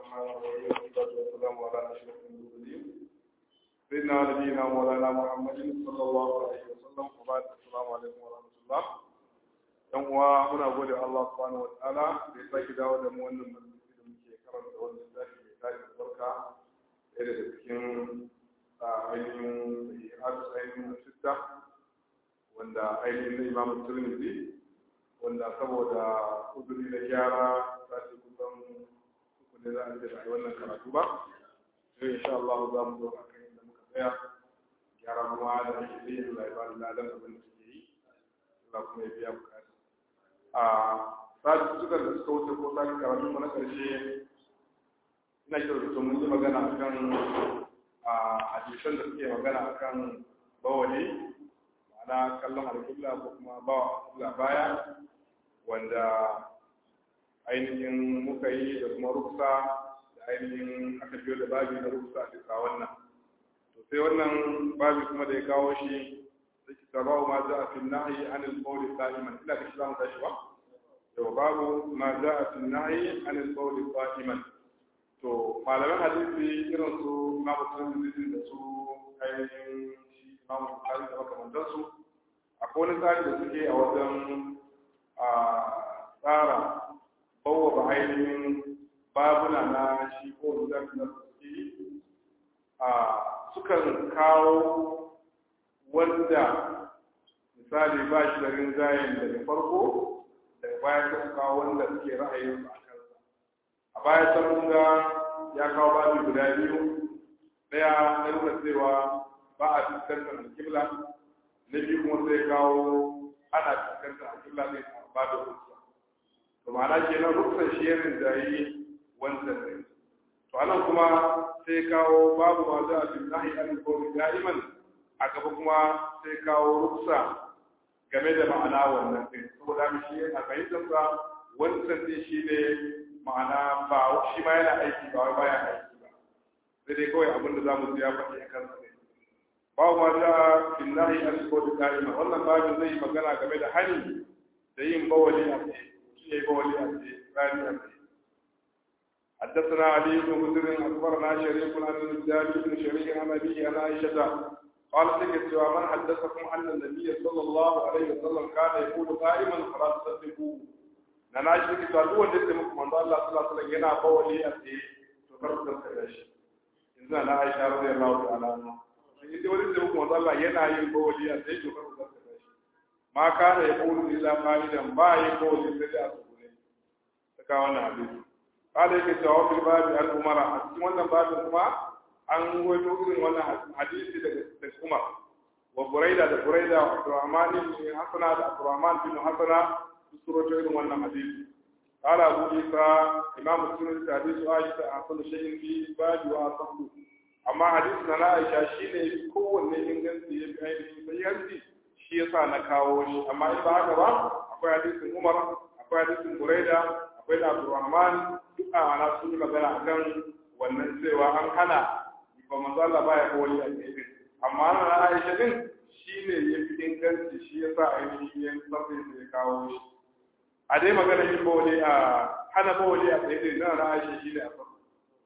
الرحمن الرحيم والصلاة والسلام على أشرف المرسلين سيدنا ونبينا مولانا محمد صلى الله عليه وسلم وبعد السلام عليكم ورحمة الله yan uwa muna gode Allah subhanahu wataala da ya sake dawo da mu wannan majalisi da muke karanta wannan littafi mai tarin albarka ɗaya daga cikin ainihin sahihatu ainihin sitta wanda ainihin na imamu tirmidhi wanda saboda uzuri da gyara za su kusan uku ne za a ce ba wannan karatu ba sai insha Allah za mu zo a kan inda muka tsaya gyara kuma da ake yi Allah ya bani ladan abin da suke yi Allah kuma ya biya bukata a sati suka da suka wuce ko sati karatu mu na karshe ina kira da mun yi magana akan a hadisan da suke magana akan bawali ma'ana kallon alƙibla ko kuma bawa alƙibla baya wanda ainihin muka yi da kuma ruksa da ainihin aka biyo da babi na ruksa a bisa wannan to sai wannan babi kuma da ya kawo shi da ki tabawu ma za a fi nahi an al-qawli qa'iman ila da shi za mu tashi ba to babu ma za a fi nahi an al-qawli qa'iman to malaman hadisi irin su Imam Tirmidhi da su ainihin shi Imam Bukhari da makamantansu akwai wani tsari da suke a wajen a tsara bawa ainihin babuna na shi ko da na suke a sukan kawo wanda misali ba shi da rinjayen daga farko daga baya ta kawo wanda suke ra'ayin a kansa a baya ta ga ya kawo babi guda biyu ɗaya na nuna cewa ba a fuskantar alkibla na biyu kuma sai kawo ana fuskantar alkibla ne a babin ruksa to ma'ana kenan ruksan shi ya rinjayi wancan ne to anan kuma sai kawo babu ma za a fi nahi an kawai da'iman a gaba kuma sai kawo ruksa game da ma'ana wannan din saboda mu shi a fahimtar sa wancan din shi ne ma'ana ba shi ma yana aiki ba wai baya aiki ba sai dai kawai abin da zamu ji ya faɗi a kansa ne babu ma za a fi nahi an kawai da'iman wannan babin zai yi magana game da hani da yin bawali a tsaye شيء بولي ثاني أمري حدثنا علي بن مسلم أخبرنا شريك عن الزاد بن شريك عن أبيه عن عائشة قال سكت ومن حدثكم أن النبي صلى الله عليه وسلم كان يقول قائما فلا تصدقوه na na shi ta duk wanda yake muku manzo Allah sallallahu alaihi wasallam yana bawali a tsaye to kar ku tsaya shi inda na Aisha radiyallahu ta'ala anha in dai wanda yake muku manzo Allah yana yin bawali a tsaye to kar ku tsaya shi ma kana ya kulu illa qaidan ba yi ko sai da su ne saka wannan hadisi kada yake cewa fil babi al umara a cikin wannan babin kuma an wato irin wannan hadisi daga daga Umar wa Buraida da Buraida wa Abdurrahman bin Hasana da Abdurrahman bin Hasana su rawaito irin wannan hadisi قال أبو عيسى إمام مسلم حديث عائشة أحسن شيء في باب وأصحه أما حديثنا لا عائشة شيء كون إنجنسي يبقى سيئنسي shi yasa na kawo shi amma in ba haka ba akwai hadisin Umar akwai hadisin Buraida akwai da Abdurrahman duk a ana sun yi magana akan wannan cewa an hana ba manzo Allah baya kowali a cikin amma na Aisha din shine yafi inganci shi yasa ainihin yan sabbi sai kawo shi a dai magana yin bawali a hana bawali a tsaye na na Aisha shine a farko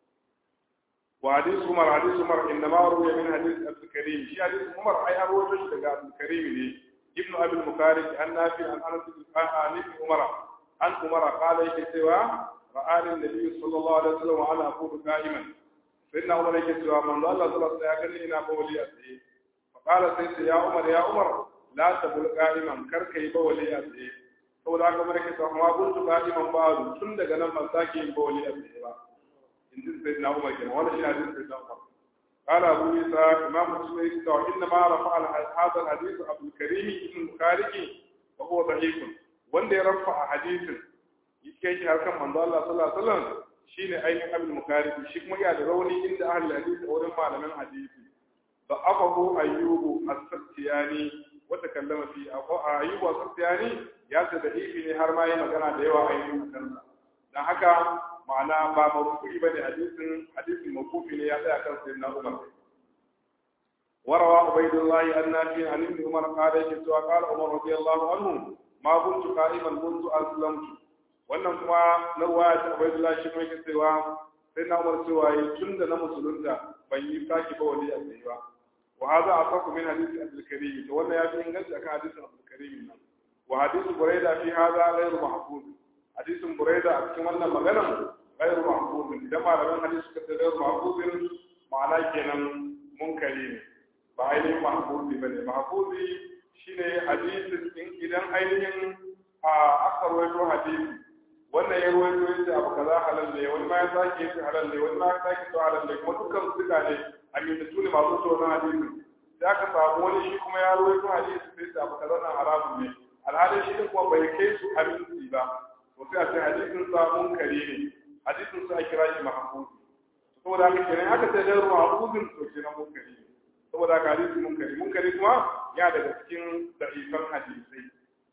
وحديث عمر حديث عمر انما روي من حديث عبد الكريم شي حديث عمر اي ابو وجه daga عبد الكريم ne ابن ابي المكارج عن نافع عن انس بن عمر عن عمر قال yake cewa ra'ani النبي صلى الله عليه وسلم وانا اقول قائما سيدنا عمر yake cewa manzo Allah sallallahu alaihi wasallam ya gani ina bawli a tsaye فقال سيدنا يا عمر يا عمر لا تبل قائما kar kai bawli a tsaye saboda haka mara ke cewa ma kuntu qa'iman ba'du tun daga nan ban sake yin bawli a tsaye ba in سيدنا عمر كان ولا شيء حديث سيدنا عمر قال أبو عيسى إمام مسلم إنما رفع هذا الحديث أبو الكريم ابن البخاري وهو ضعيف وان رفع حديث yake shi harkan manzo Allah sallallahu alaihi wasallam shine ainihin abul mukarib shi kuma ya da rauni inda ahli hadisi wurin malaman hadisi da afahu ayyubu as-sattiyani wa takallama fi ayyubu as-sattiyani ya ta da ne har ma yi magana da yawa ainihin kansa dan haka ma'ana ba mawkufi bane hadisin hadisin mawkufi ne ya tsaya kan sayyidina Umar وروى عبيد الله عن نافع عن ابن عمر قال يكتوى قال عمر رضي الله عنه ما كنت قائما منذ اسلمت wannan kuma na ruwaya ta Ubaydullah shi mai cewa sai na umar cewa yi tun da na musulunta ban yi sake ba wali a tsaye ba wa hadha asaku min hadisi abdul karim to wannan ya fi inganci akan hadisin abdul karim nan wa hadisu buraida fi hadha ghayru mahfuz hadisin buraida a cikin wannan maganar ghayru mahfuz idan malaman hadisi suka ce ghayru mahfuz ma'ana kenan munkari ne ba ainihin mahfuzi bane mahfuzi shine hadisin in idan ainihin a aka rawaito hadisi wannan ya rawaito yace abu kaza halal ne wani ma ya sake yace halal ne wani ma ya sake to halal ne kuma dukkan su duka ne amintattu ne masu tsoron hadisi sai aka samu wani shi kuma ya rawaito hadisi sai ce abu kaza na haramun ne alhalin shi din kuma bai kai su aminci ba to sai a ce hadisin sa munkari ne hadisin sa a kira shi mahfuzi saboda haka kenan aka ce da mahfuzin to kenan munkari ne saboda haka hadisi munkari munkari kuma ya daga cikin da'ifan hadisai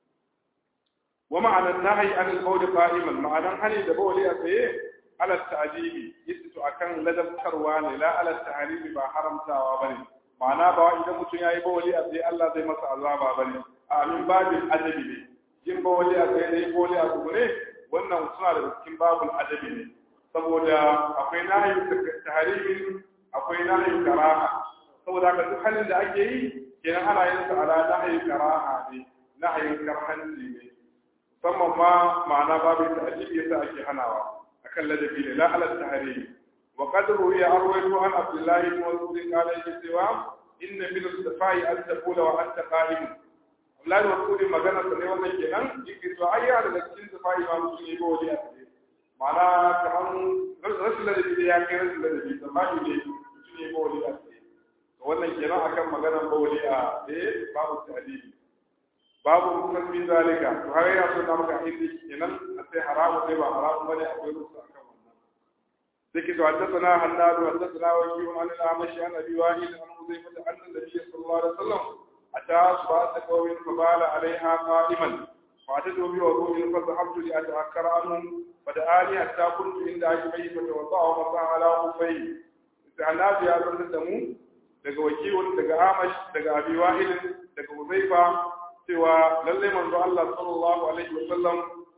wa ma'anan nahyi an al-qawl qa'iman ma'anan hani da bawli a tsaye ala ta'dibi yittu akan ladabtarwa ne la ala ta'ribi ba haramtawa bane ma'ana ba idan mutum yayi bawli a tsaye Allah zai masa azaba bane a min babin adabi ne yin bawli a tsaye ne bawli a tsugune wannan suna daga cikin babul adabi ne saboda akwai nahyi tahrimin akwai nahyi karaha saboda haka duk halin da ake yi kenan ana yin sa ala nahyi karaha ne nahyin karhanci ne musamman ma ma'ana babu ta'jibi yasa ake hanawa akan ladabi ne la ala tahrim wa qad ruwiya arwaytu an abdullahi ibn mas'ud qala yake cewa inna min as-safai an taqula wa anta qa'im Abdullahi wa Mas'ud magana sa ne wannan kenan yake to ayya daga cikin safai ma mutum ne ba wani a tsaye ma'ana kamar rashin ladabi da ya kai rashin ladabi safai ne mutum ne ba wani a tsaye wannan kenan akan maganar bawali a eh babu ta'dili babu musammi zalika to har yana so na maka inda kenan a sai haramu sai ba haramu bane akwai rusu akan wannan ذكر حدثنا حناد حدثنا وكيع عن الأعمش عن أبي وائل عن حذيفة أن النبي صلى الله عليه وسلم أتى أصبعة قوم فبال عليها قائما فأتيت بوضوء فذهبت لأتأكر عنهم فدعاني حتى كنت عند عجبيه فتوضأ ومسح على خفيه. حناد يا زلمة دمو daga wakilun daga amash daga abi wa'il daga huzaifa cewa lalle manzo Allah sallallahu alaihi wasallam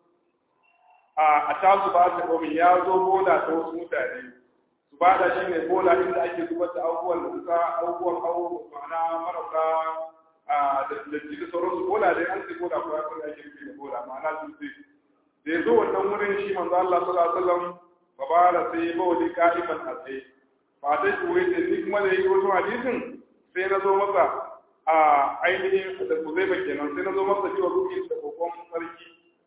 a atazu ba ta gomi ya zo bola ta wasu mutane su ba da shine bola inda ake zubar da abubuwan da suka abubuwan abu ma'ana marasa da da da sauransu bola dai an ce bola ko ya san ake nufi da bola ma'ana su ce da ya zo wannan wurin shi manzo Allah sallallahu alaihi wasallam fa ba da sai bawli qa'iman a tsaye ba ta kuwa da ni kuma da yi wasu hadisin sai na zo masa a ainihin da ku zai kenan sai na zo masa cewa ruki da kokon sarki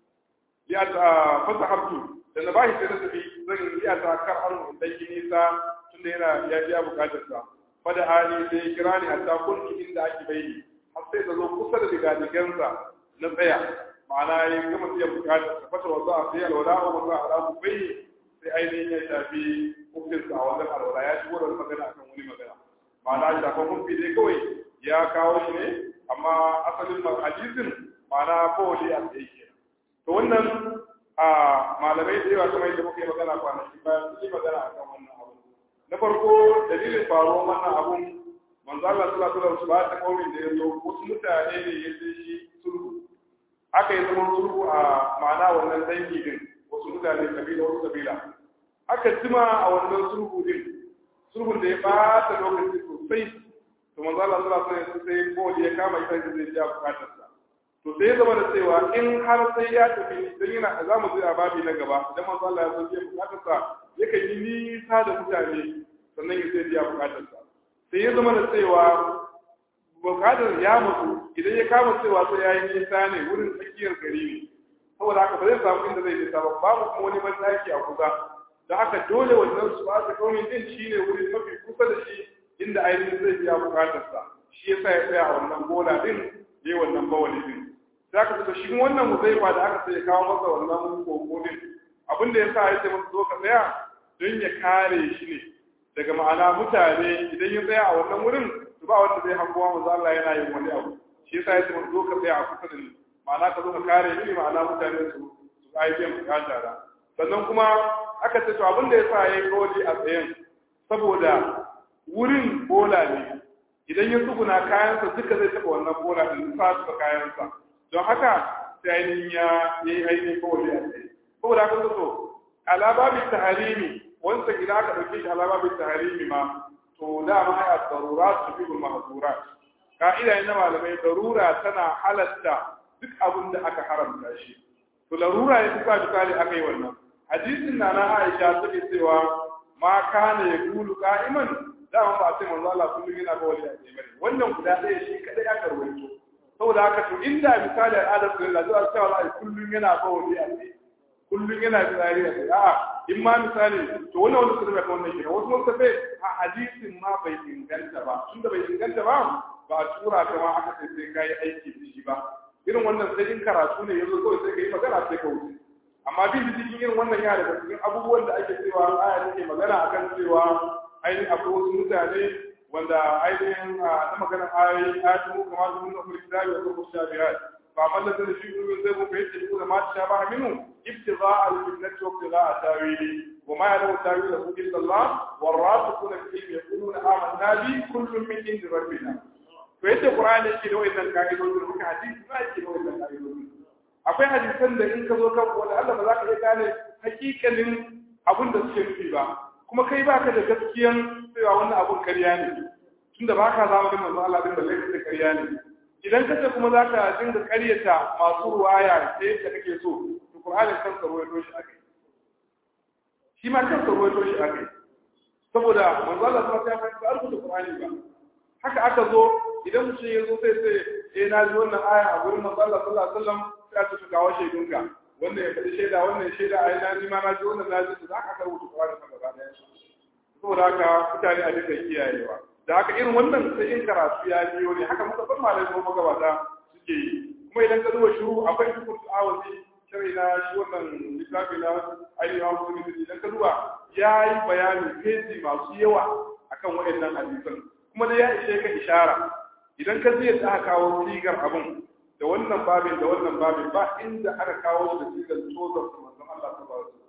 ya ta fasa habtu da na bashi sai na tafi zan iya ta kar an dan yi nisa tun da yana ya biya bukatar sa fada hali sai ya kira ni hatta kunki inda ake bayi har sai da zo kusa da digadigansa na tsaya ma'ana ya gama biyan bukatar sa fata wasu a sai alwala wa wasu alamu bayi sai ainihin ya shafi hukuncinsa a wannan alwala ya shigo da wani magana akan wani magana ma'ana shafan hukunci dai kawai ya kawo shi ne amma asalin hadisin ma'ana kowali a tsaye ke to wannan a malamai da yawa kamar yadda muka yi magana kwanaki bayan sun yi magana akan wannan abu na farko dalilin faruwar wannan abun manzo Allah sallallahu alaihi wasallam ba ta kaumin da ya zo wasu mutane ne ya ce shi sulhu aka yi zaman sulhu a ma'ana wannan dangi din wasu mutane kabila wasu kabila aka jima a wannan sulhu din sulhun da ya bata lokaci sosai to manzo Allah sallallahu alaihi wasallam sai ko ya kama ita da zai ja bukatar sa to sai zama da cewa in har sai ya tafi dan yana za mu a babi na gaba idan manzo Allah ya so ya bukatar sa yakan yi nisa da mutane sannan ya sai ya bukatar sa sai ya zama da cewa bukatar ya mutu idan ya kama cewa sai ya yi nisa ne wurin tsakiyar gari ne saboda haka ba zai samu inda zai nisa ba babu kuma wani mataki a kusa da haka dole wannan su ba su kaumin din shi ne wuri mafi kusa da shi inda ainihin zai biya bukatarsa shi yasa ya tsaya a wannan bola din ya yi wannan bawali din za ka tuka shi wannan muzaifa da aka sai kawo masa wannan koko din abin da ya sa ya ce masa zo ka tsaya don ya kare shi ne daga ma'ana mutane idan ya tsaya a wannan wurin su ba wanda zai hangowa manzo Allah yana yin wani abu shi yasa ya ce masa zo ka tsaya a kusa da ni ma'ana ka zo ka kare ni ma'ana mutane su su aiki bukata da sannan kuma aka ce to abin da ya sa ya yi kawai a tsayen saboda wurin bola ne idan ya tsuguna kayansa duka zai taɓa wannan bola ɗin sa su kayansa don haka sai ainihin ya yi ainihin kawai a tsaye saboda haka so ala babi taharimi wanda idan aka dauke shi alama bi tahrimi ma to dama ya darurat tufihu mahzurat ka'ida ne na malamai darura tana halatta duk abin da aka haramta shi to larura ya tuka misali aka yi wannan hadisin na na Aisha take cewa ma kana yaqulu qa'iman dama ba sai manzo Allah kullum yana ba wani a bane wannan guda ɗaya shi kadai aka rawaito saboda haka to inda misali al'adar su Allah zuwa cewa Allah kullum yana ba wani a tsaye kullum yana tsari a tsaye a'a in ma misali to wannan wani sirri ka wannan kenan wasu wasu sai a hadisin ma bai inganta ba tunda bai inganta ba ba a tura ka ma aka sai sai kai aiki da shi ba irin wannan sai in karatu ne yanzu kawai sai kai magana sai ka wuce amma bin cikin irin wannan yana daga cikin abubuwan da ake cewa aya take magana akan cewa ainihin akwai wasu mutane wanda ainihin a ta maganar ayoyi ayatu mu kamar su nuna kulli kitabi wa kullu shabihat fa man la tadri fi kulli zai mu fahimta ko ma ta shabaha minhu ibtigha al-fitnati wa ibtigha tawili wa ma ya'lamu tawilahu illa Allah warasikuna fi ilmi yaquluna amanna bi kullun min indi rabbina to yadda qur'ani yake da wannan ka'idodi da muka hadisi ba yake da wannan ka'idodi akwai hadisan da in ka zo kan wanda Allah ba za ka iya gane hakikalin abin da suke nufi ba kuma kai baka da gaskiyan cewa wannan abun karya ne tunda baka zama da manzo Allah din da laifin da karya ne idan ka ce kuma zaka dinga karyata masu ruwaya sai da kake so to Qur'ani kan sa ruwaito shi akai shi ma kan sa ruwaito shi akai saboda manzo Allah sallallahu alaihi wasallam ya rubuta Qur'ani ba haka aka zo idan mutum ya zo sai sai eh na ji wannan aya a gurin manzo Allah sallallahu alaihi wasallam sai ka ci kawo shaidunka wannan ya faɗi shaida wannan shaida a yana ji ma na ji wannan na ji za ka rubuta Qur'ani kan gaba ɗaya saboda haka mutane a duka kiyayewa da haka irin wannan sai in karatu ya biyo ne haka muka san malai ko magabata suke yi kuma idan ka duba shiru akwai dukkan awazi shirin na shi wannan littafi na ainihin hawa musulmi idan ka duba ya yi bayani feji masu yawa akan waɗannan hadisan kuma dai ya ishe ka ishara idan ka zai ta kawo sigar abin da wannan babin da wannan babin ba inda aka kawo da sigar tozar su manzon Allah ta ba su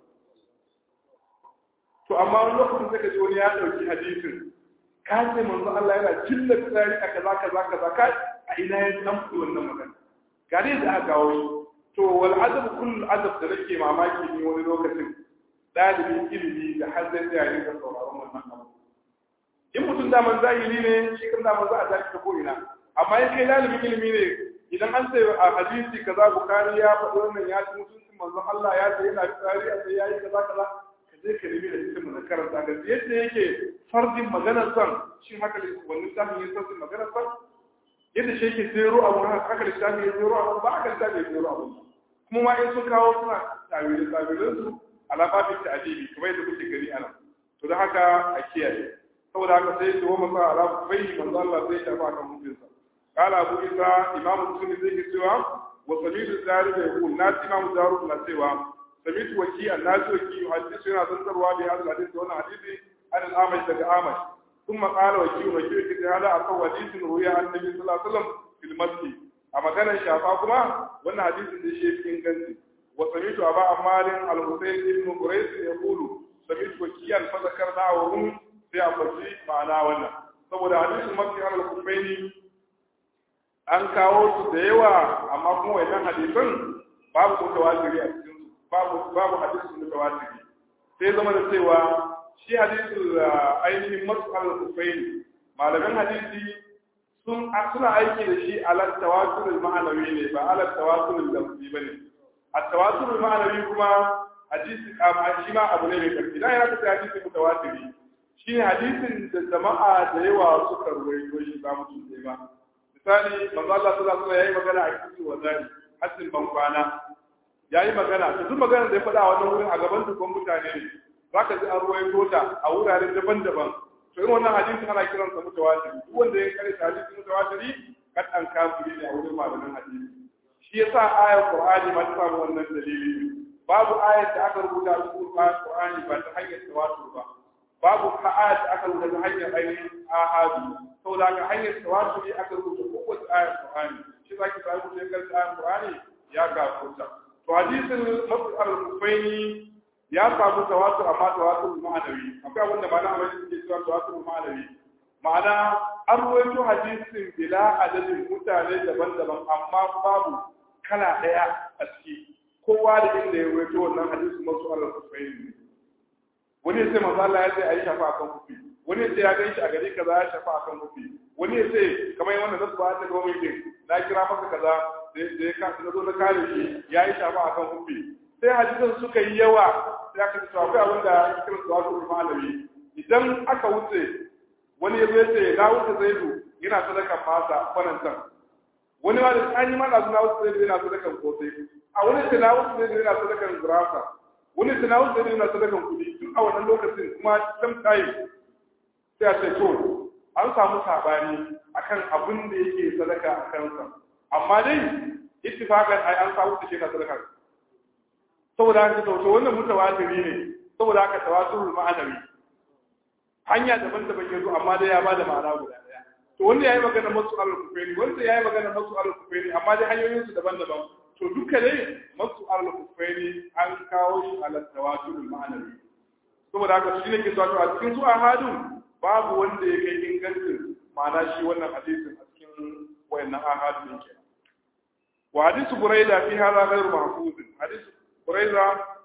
to amma wani lokacin sai ka ji wani ya dauki hadisin ka ce manzon Allah yana cilla tsari a kaza kaza kaza ka a ina ya san wannan magana ga dai da aka kawo shi to wal adab kull adab da nake mamaki ne wani lokacin dalibin ilimi da har zai tsaya ne ga sauraron wannan abu in mutum daman zahiri ne shi kan daman za a tashi ta ko'ina amma in kai dalibin ilimi ne idan an sai a hadisi kaza bukari ya faɗi wannan ya ci mutuncin manzon Allah ya ce yana tsari a sai yayi kaza kaza ka je ka nemi da cikin na karanta ga yadda yake fardin maganar san shi haka ne wannan tafin yin sarfin maganar san yadda shi yake zero abu haka littafi ya zero abu ba haka littafi ya zero abu kuma ma in sun kawo suna tawilin tawilin su ala babin ta'adibi kamar yadda kuke gani anan to da haka a kiyaye saboda haka sai su wama sa ala bai manzo Allah zai shafa kan mutunsa قال أبو إسا إمام مسلم زي سوا وسميت الزاري يقول ناس إمام زارو لا سوا سميت وكي الناس وكي يحدث هنا تنظر بهذا الحديث وانا حديث عن الأعمش لك أعمش ثم قال وكي وكي وكي هذا أقوى حديث روي عن النبي صلى الله عليه وسلم في المسجد أما كان الشافعي كما وانا حديث دي شيء في إنجلتي وسميت أبا عمال الحسين بن قريش يقول سميت وكيا فذكرنا وهم في أمرجي معنا وانا saboda hadisin mafi alal kufaini an kawo su da yawa amma kuma wannan hadisan babu mutawatiri a cikin su babu babu hadisin mutawatiri sai zama da cewa shi hadisul ainihin mas'al kufaini malaman hadisi sun suna aiki da shi ala tawatur ma'anawi ne ba ala tawatur lafzi bane a tawatur ma'anawi kuma hadisi shi ma abu ne mai karfi dan yana da hadisi mutawatiri shine hadisin da jama'a da yawa suka ruwaito shi ba mutum ɗaya ba misali manzo Allah sallallahu alaihi wasallam yayi magana a cikin wazari hasin ban kwana yayi magana to duk magana da ya faɗa a wannan wurin a gaban dukkan mutane ne zaka ji an ruwaito ta a wurare daban-daban to irin wannan hadisi ana kiran sa mutawatir duk wanda ya kare hadisi mutawatiri kad an kafiri ne a wurin malaman hadisi shi yasa ayar Qur'ani ma ta samu wannan dalili babu ayar da aka rubuta a cikin Qur'ani ba ta hanyar tawatur ba babu ayat aka rubuta ta hanyar ainihin ahadu saboda haka hanyar tawatur ne aka rubuta kowace ayar Qur'ani shi za ki samu mutum kan ayar Qur'ani ya gafuta to hadisin masu al-kufaini ya samu tawatur amma tawatur ma'anawi akwai abin da ma'ana amma suke cewa tawatur ma'anawi ma'ana an ruwaito hadisin bila adadin mutane daban-daban amma babu kala daya a ciki kowa da inda ya ruwaito wannan hadisin masu al-kufaini wani wani ya ce manzo Allah ya ce ayi shafa akan kufi wani ya ce ya ganshi a gari kaza ya shafa akan kufi wani ya ce kamar yanda nasu ba ta ga wani na kira masa kaza da ya ka na zo na kare shi ya yi shafa akan kufi sai hadisan suka yi yawa sai aka ce akwai abin da ya kira su wasu malami idan aka wuce wani ya zo ya ce na wuce zaidu yana sadakan masa kwanantan wani ma da an yi mana su na wuce zaidu yana sadakan kosai a wani ce na wuce zaidu yana sadakan gurasa wani ce na wuce zaidu yana sadakan kudi duk a wannan lokacin kuma sam time sai a ce to an samu sabani akan abin da yake sadaka a kansa amma dai ittifaqan ai an samu take na sadaka saboda haka to wannan mutawatiri ne saboda haka tawasul ma'anawi hanya daban-daban ya zo amma dai ya bada ma'ana guda daya to wanda yayi magana masu al-kufaini wanda yayi magana masu al-kufaini amma dai hanyoyin su daban-daban to duka dai masu al-kufaini an kawo shi ala tawasul ma'anawi saboda haka shi ne ke so a cikin su ahadun babu wanda ya kai ingancin ma'ana shi wannan hadisin a cikin wayannan ahadun din kenan wa hadisu buraida fi hadha ghayr mahfuz hadisu buraida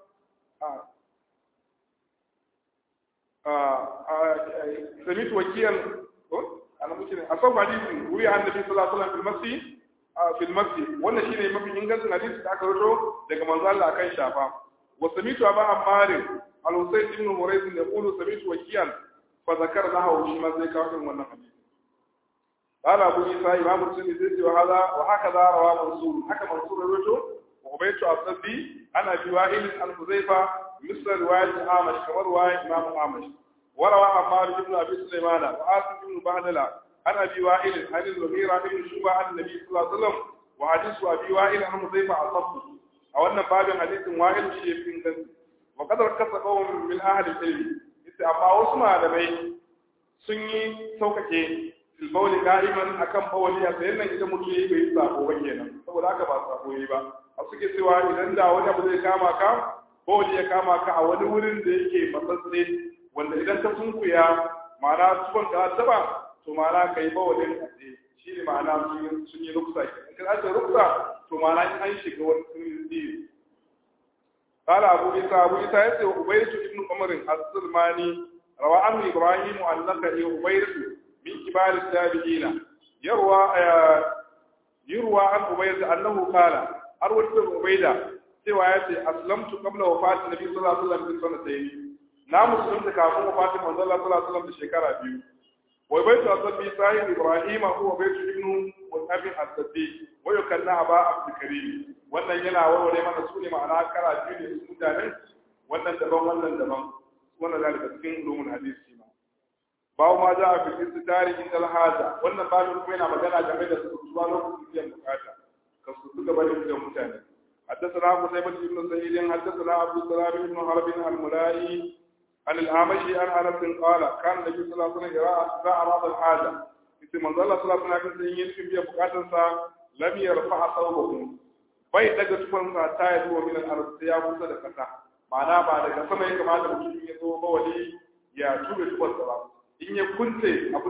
سميت وكيلا أنا ممكن أصاب حديث روي عن النبي صلى الله عليه وسلم في المسجد في المسجد wannan shine mafi ingancin hadisi da aka rawaito daga manzo Allah akan shafa wa samitu aba ammar al-husayn ibn murayth yaqulu samitu wakiyan fa zakara lahu shi ma zai kawo wannan hadisi قال أبو عيسى إمام الترمذي وهذا وهكذا رواه منصور حكى منصور رويته وعبيد الصبي عن أبي وائل عن حذيفة مثل رواية أعمش كما رواية إمام أعمش وروى عمار بن أبي سليمان وآسف بن بهدلة عن أبي وائل عن المغيرة بن شوبة عن النبي صلى الله عليه وسلم وحديث أبي وائل عن حذيفة أصبت أو أن باب حديث وائل شيء في الجنة وقد ركز قوم من أهل العلم إذا أما وسمع لبي سني سوكتي filbauli ka'iman akan bawali a sayan nan idan mutum yayi bai sako ba kenan saboda haka ba sako yayi ba a suke cewa idan da wani abu zai kama ka bawali ya kama ka a wani wurin da yake matsatse wanda idan ka sunkuya ma'ana tukon ka taba to ma'ana kai bawalin a tsaye shi ne ma'ana sun yi ruksa in ka ce ruksa to ma'ana an shiga wani sun yi قال أبو عيسى أبو عيسى يسأل عبيد بن عمر السلماني روى عنه إبراهيم النخعي عبيد من كبار التابعين يروى يروى عن عبيد أنه قال أروى عبيدة سوى يأتي أسلمت قبل وفاة النبي صلى الله عليه وسلم بسنتين na musulunta kafin wafatin manzon Allah sallallahu alaihi wasallam da shekara biyu wa baitu asabbi sahib ibrahim huwa baitu ibnu mutabin asabbi wa yukanna aba abdul karim wannan yana warware mana su ne ma'ana kara biyu ne su mutanen wannan daban wannan daban wannan da daga cikin ulumul hadisi ma bawo ma za a fi istitari inda alhaza wannan babin kuma yana magana game da su zuwa lokacin biyan bukata ka su suka bari da mutane حدثنا قتيبة بن سعيد حدثنا عبد السلام بن حرب الملائي عن الأعمشي عن أنس قال كان النبي صلى الله عليه وسلم إذا أراد الحاجة في من الله صلى الله عليه وسلم ينفي بها بقاتنسا لم يرفع ثوبه bai daga tufansa ta yi zuwa minan arziki ya kusa da kasa ma'ana ba daga sama ya kamata mutum ya zo ba wani ya tura tufansa ba in ya kunce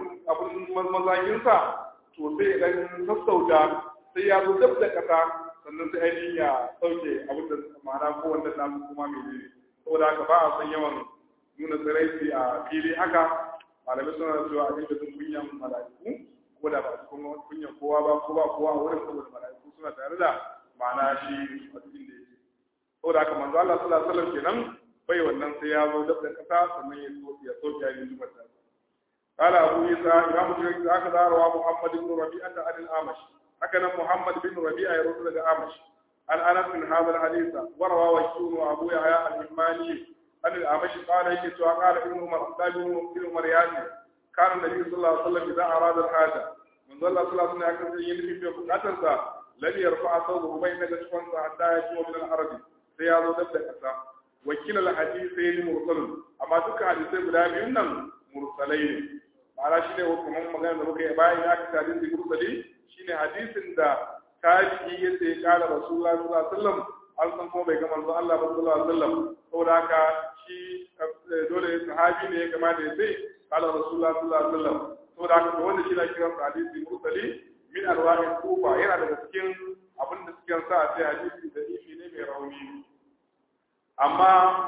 abin mazaginsa to sai ya dan sassauta sai ya zo dab da kasa sannan sai ainihin ya sauke abin da ma'ana ko wanda nasu kuma mai ne saboda haka ba a san yawan nuna tsiraici a fili haka malamai suna cewa abin da sun kunyan mala'iku ko da ba su kunyan kowa ba ko ba kowa a wurin saboda mala'iku suna tare da ma'ana shi a cikin da yake saboda haka manzo Allah sallallahu alaihi wasallam kenan bai wannan sai ya zo da kasa sannan ya so ya so ya yi zubar da قال أبو عيسى إمام الجرير هكذا روى محمد بن ربيعة عن الأعمش هكذا محمد بن ربيعة يرد الأعمش عن أنس من هذا الحديث وروى وشون وأبو يحيى الحماني عن الأعمش قال هيك قال ابن عمر قال ابن عمر يعني كان النبي صلى الله عليه وسلم إذا أراد الحاجة من ظل صلى الله عليه وسلم يكون يلفي في بقاتنسا لن يرفع ثوبه بين جسمه حتى يجوا من الأرض سيادو دبدا كسا وكلا الحديثين مرسل أما دك حديثين guda biyun nan mursalai ne ma'ana shine kuma magana da muka yi bayan ya ka hadisi mursali shine hadisin da tabi'i yace ya kala rasulullahi sallallahu alaihi wasallam an san kuma bai ga manzo Allah ba sallallahu alaihi wasallam saboda haka shi dole sahabi ne ya kamata ya ce kala rasulullahi sallallahu alaihi wasallam saboda haka wanda shi na kiran hadisi mursali min alwahi kufa yana daga cikin abin da suke sa a ce hadisi da ifi ne mai rauni amma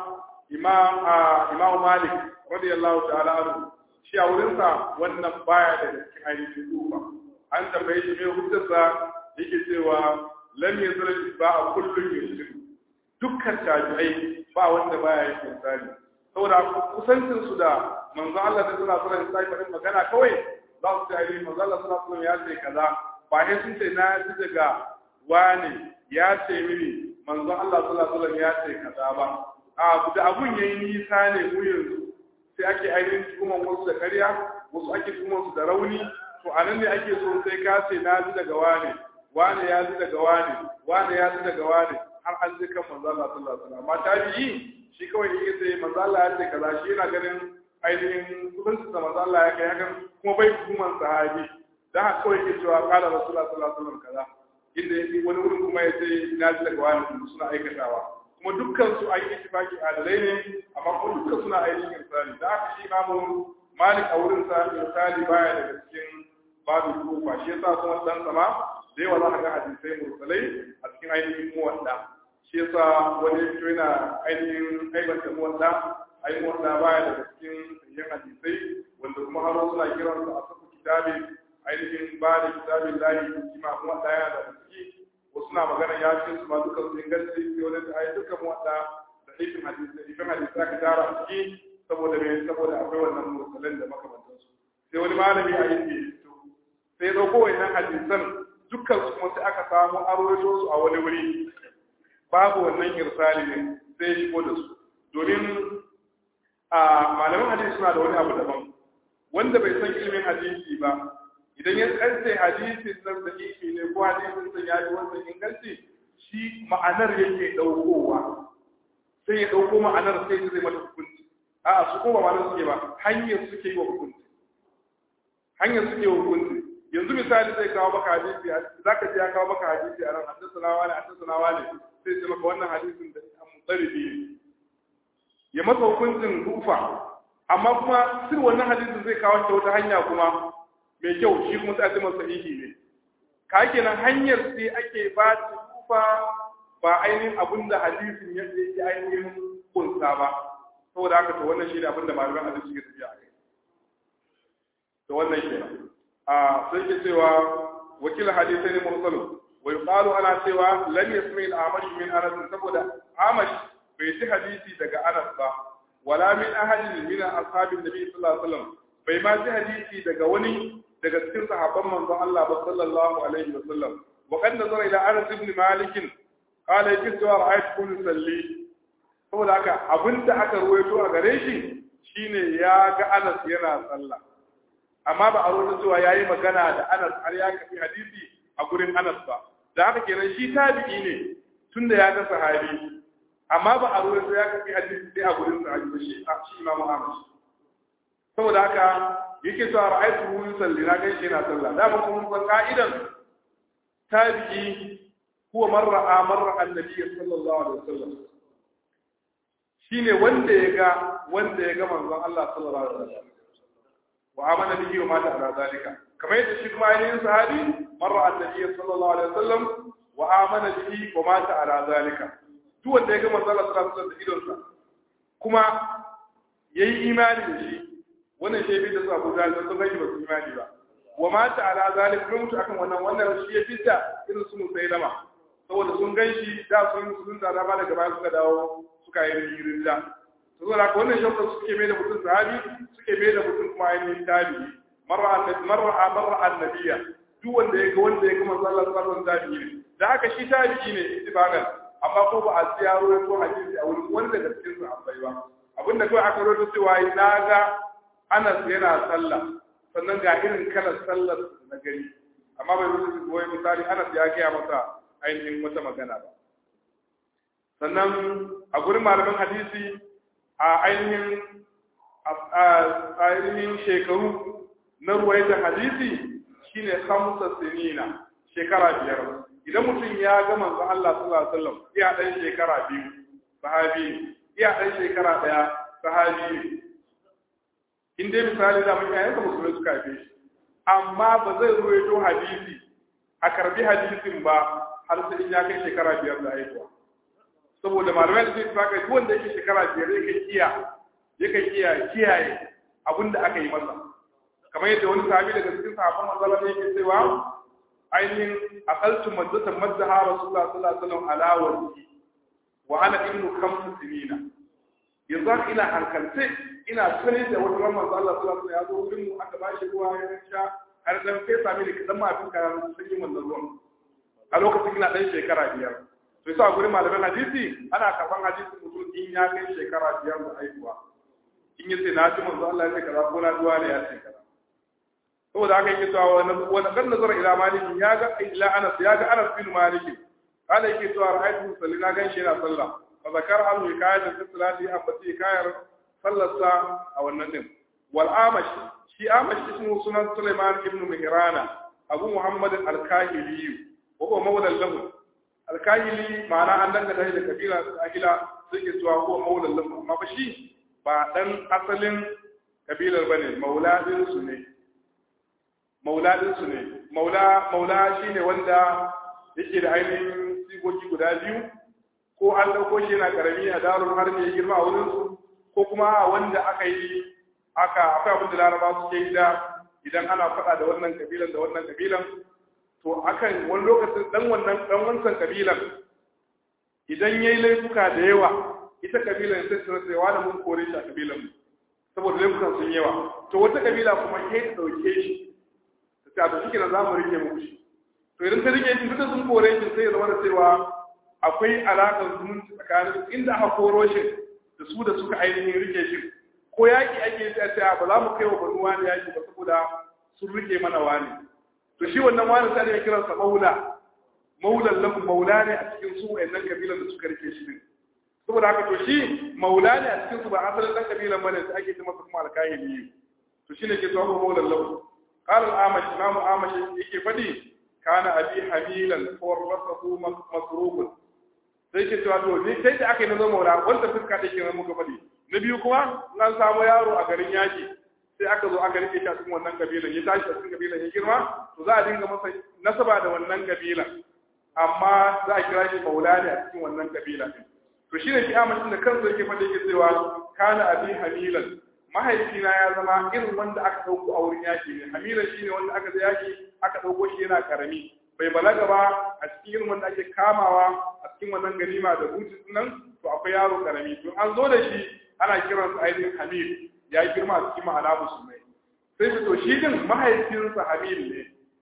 imam imam malik radiyallahu ta'ala anhu shi a wurin sa wannan baya da cikin ainihin kufa an tambaye shi me hujjarsa yake cewa lam yazal ba a kullun yusuf dukkan tabi'ai ba wanda baya yin misali saboda kusancin su da manzo Allah da suna sura sai faɗin magana kawai za su ce ai manzo Allah suna sura ya ce kaza ba sai sun ce na ji daga wani ya ce mini manzo Allah sallallahu alaihi ya ce kaza ba a da abun yayi nisa ne mu yanzu sai ake ainihin tuhuman wasu da ƙarya wasu ake tuhuman su da rauni to anan ne ake so sai ka ce na ji daga wani wani ya ji daga wani wani ya ji daga wani har an ji kan manzo Allah sallallahu alaihi wasallam amma tabi'i shi kawai yake sai manzo Allah ya ce kaza shi yana ganin ainihin kudanci da manzo Allah ya kai hakan kuma bai hukuman sahabi dan haka kawai yake cewa qala rasulullah sallallahu alaihi wasallam kaza inda yake wani wurin kuma ya ce na ji daga wani suna aikatawa kuma dukkan su an yi ittifaki adalai ne amma kuma dukkan suna ainihin irsali da haka shi imamu malik a wurin sa irsali baya daga cikin babu kufa shi yasa kuma dan sama da yawa za ka ga hadisai mursalai a cikin ainihin muwadda shi yasa wani ya fito yana ainihin aibanta muwadda ai muwadda baya daga cikin sayyan hadisai wanda kuma har suna kiran su a sabu kitabi ainihin ba da kitabin lahi kima muwadda yana da ciki wasu na magana ya ce su ma duka su inganci sai wani da ai duka muwadda da ifin hadisai ifin hadisai aka tara a ciki saboda me saboda akwai wannan mursalan da makamantansu sai wani malami a yin fito sai dauko wannan hadisan dukkan su kuma sai aka samu arwaito su a wani wuri babu wannan irsali ne sai shigo da su domin a malaman hadisi suna da wani abu daban wanda bai san ilimin hadisi ba idan ya tsance hadisin nan da ifi ne ko hadisin san ya yi wannan inganci shi ma'anar yake daukowa sai ya dauko ma'anar sai zai mata hukunci a'a su kuma ma'anar suke ba hanyar suke yi wa hukunci hanyar suke wa hukunci yanzu misali zai kawo maka hadisi zaka ji ya kawo maka hadisi a ran hadisuna wani hadisuna wani sai ce maka wannan hadisin da mutsaribi ne ya masa hukuncin rufa amma kuma sir wannan hadisin zai kawo ta wata hanya kuma mai kyau shi kuma sai a ce masa sahihi ne ka kenan hanyar sai ake ba ta rufa ba ainihin abin da hadisin ya yi ainihin kunsa ba saboda haka to wannan shi ne abin da malaman hadisi suke tafiya a kai to wannan kenan a sai ke cewa wakil hadisai ne mursalu wa yuqalu ana cewa lam yasmi al-amash min anas saboda amash bai ji hadisi daga anas ba wala min ahadin min ashabin nabi sallallahu alaihi wasallam bai ma ji hadisi daga wani daga cikin sahabban manzon Allah ba sallallahu alaihi wasallam wa qad nazara ila anas ibn malik qala yake cewa ra'aytu kun salli saboda haka abinda aka ruwaito a gare shi shine ya ga anas yana sallah amma ba a rubuta cewa yayi magana da Anas har ya kafi hadisi a gurin Anas ba da haka kenan shi tabi'i ne tunda ya ga sahabi amma ba a rubuta ya kafi hadisi sai a gurin sahabi ba shi shi Imam Ahmad saboda haka yake cewa ra'aytu hu yusalli na gaishe yana sallah da ba kuma san ka'idan tabi'i huwa man ra'a marra annabi sallallahu alaihi wasallam shine wanda ya ga wanda ya ga manzon Allah sallallahu alaihi wasallam wa amana bihi wa mata ala zalika kamar yadda shi kuma ainihin sahabi marra annabi sallallahu alaihi wasallam wa amana bihi wa mata ala zalika duk wanda ya ga manzo Allah sallallahu alaihi wasallam da idonsa kuma yayi imani da shi wannan shi bi da su Abu Jahl sun ga ba su imani ba wa mata ala zalika kuma mutu akan wannan wannan shi ya fita irin su musailama saboda sun gan shi da sun sun da ba daga baya suka dawo suka yi rinda saboda haka wannan shauka suke mai da mutum sahabi suke mai da mutum kuma ainihin tabi'i marra annabi marra marra annabiya duk wanda ya ga wanda ya ga manzo Allah sallallahu alaihi wasallam tabi'i ne da haka shi tabi'i ne ittifaqan amma ko ba a tsiyaro ko hadisi a wurin wani daga cikin sahabbai ba abinda kawai aka rawaito cewa na ga Anas yana sallah sannan ga irin kalar sallar na gari amma bai rubuta ko misali Anas ya gaya masa ainihin wata magana ba sannan a gurin malaman hadisi a ainihin ainihin shekaru na ruwaitar hadisi shine hamsa sinina shekara biyar idan mutum ya ga manzo Allah sallallahu alaihi wasallam iya dan shekara biyu sahabi ne iya dan shekara daya sahabi ne in dai misali da mun yayin musulmai suka haife shi amma ba zai ruwaito hadisi a karbi hadisin ba har sai in ya kai shekara biyar da haihuwa saboda malamai da suke saka duk wanda yake shekara biyar yake kiya yake kiya kiyaye abin da aka yi masa kamar yadda wani sahabi daga cikin sahabban manzala ne yake cewa ainihin aqaltu maddatan maddaha rasulullah sallallahu alaihi wasallam ala wajhi wa ana ibnu khams sinina yanzu haka ina hankalce ina sani da wata ran manzo Allah sallallahu alaihi wasallam ya zo wurin mu aka ba shi ruwa ya sha har dan sai sami da kadan ma afin kayan sun yi wannan ruwan a lokacin ina dan shekara biyar to yasa gurin malaman hadisi ana karban hadisi mutum in ya kai shekara biyar da haihuwa in yace na ji manzo Allah ya ce kaza ko na duwa ne ya ce kaza saboda haka yake cewa wani kan nazara ila maliki ya ga ila anas ya ga anas bin maliki kana yake cewa ra'aytu salli na ganshi yana sallah fa zakar al hikayat fi salati abati hikayar sallarsa a wannan din wal amash shi amash ismu sunan sulaiman ibn mihrana abu muhammad al kahili wa huwa mawla lahu al kahili ma'ana an danga da kabila ahila suke cewa huwa mawla lahu amma ba shi ba dan asalin kabilar bane mauladin su ne mauladinsu ne maula maula shine wanda yake da ainihin sigogi guda biyu ko an dauko shi yana karami a darun har ne girma a wurin su ko kuma wanda aka yi aka akwai abin da laraba suke yi da idan ana faɗa da wannan kabilan da wannan kabilan to akan wani lokacin dan wannan dan wancan kabilan idan yayi laifuka da yawa ita kabilan sai su rasa wa da mun kore shi a kabilan mu saboda laifukan sun yawa to wata kabila kuma ke dauke shi ta to shi za mu rike muku shi to idan ta rike shi duka sun kore shi sai ya zama da cewa akwai alaƙar zumunci tsakanin inda aka koro shi da su da suka ainihin rike shi ko yaƙi ake yi a cewa ba za mu kai wa banu wani yaƙi ba saboda sun rike mana wani to shi wannan wani sai ya kiransa maula maulan lahu maula ne a cikin su wayannan kabilan da suka rike shi din saboda haka to shi maula ne a cikin su ba asalin dan kabilan bane sai ake ce masa kuma alkahili to shine ke tsawo maulan lahu قال الأعمش إمام أعمش يكي فدي كان أبي حميلا فورثه مسروق sai ke cewa to ni sai da aka yi nazo maula wanda fuska take nan muka fadi na biyu kuma nan samu yaro a garin yaki sai aka zo aka rike shi a cikin wannan kabilan ya tashi a cikin kabilan ya girma to za a dinga masa nasaba da wannan kabilan amma za a kira shi maula ne a cikin wannan kabila to shine shi amincin da kansa yake fadi yake cewa kana abi hamilan mahaifina ya zama irin wanda aka ɗauko a wurin yaki ne hamila shi ne wanda aka yaki aka ɗauko shi yana karami bai balaga ba a cikin irin wanda ake kamawa a cikin wannan ganima da butin nan to akwai yaro karami to an zo da shi ana kiran sa ainihin hamil ya yi girma a cikin ma'ana musulmai sai su to shi din mahaifinsa hamil ne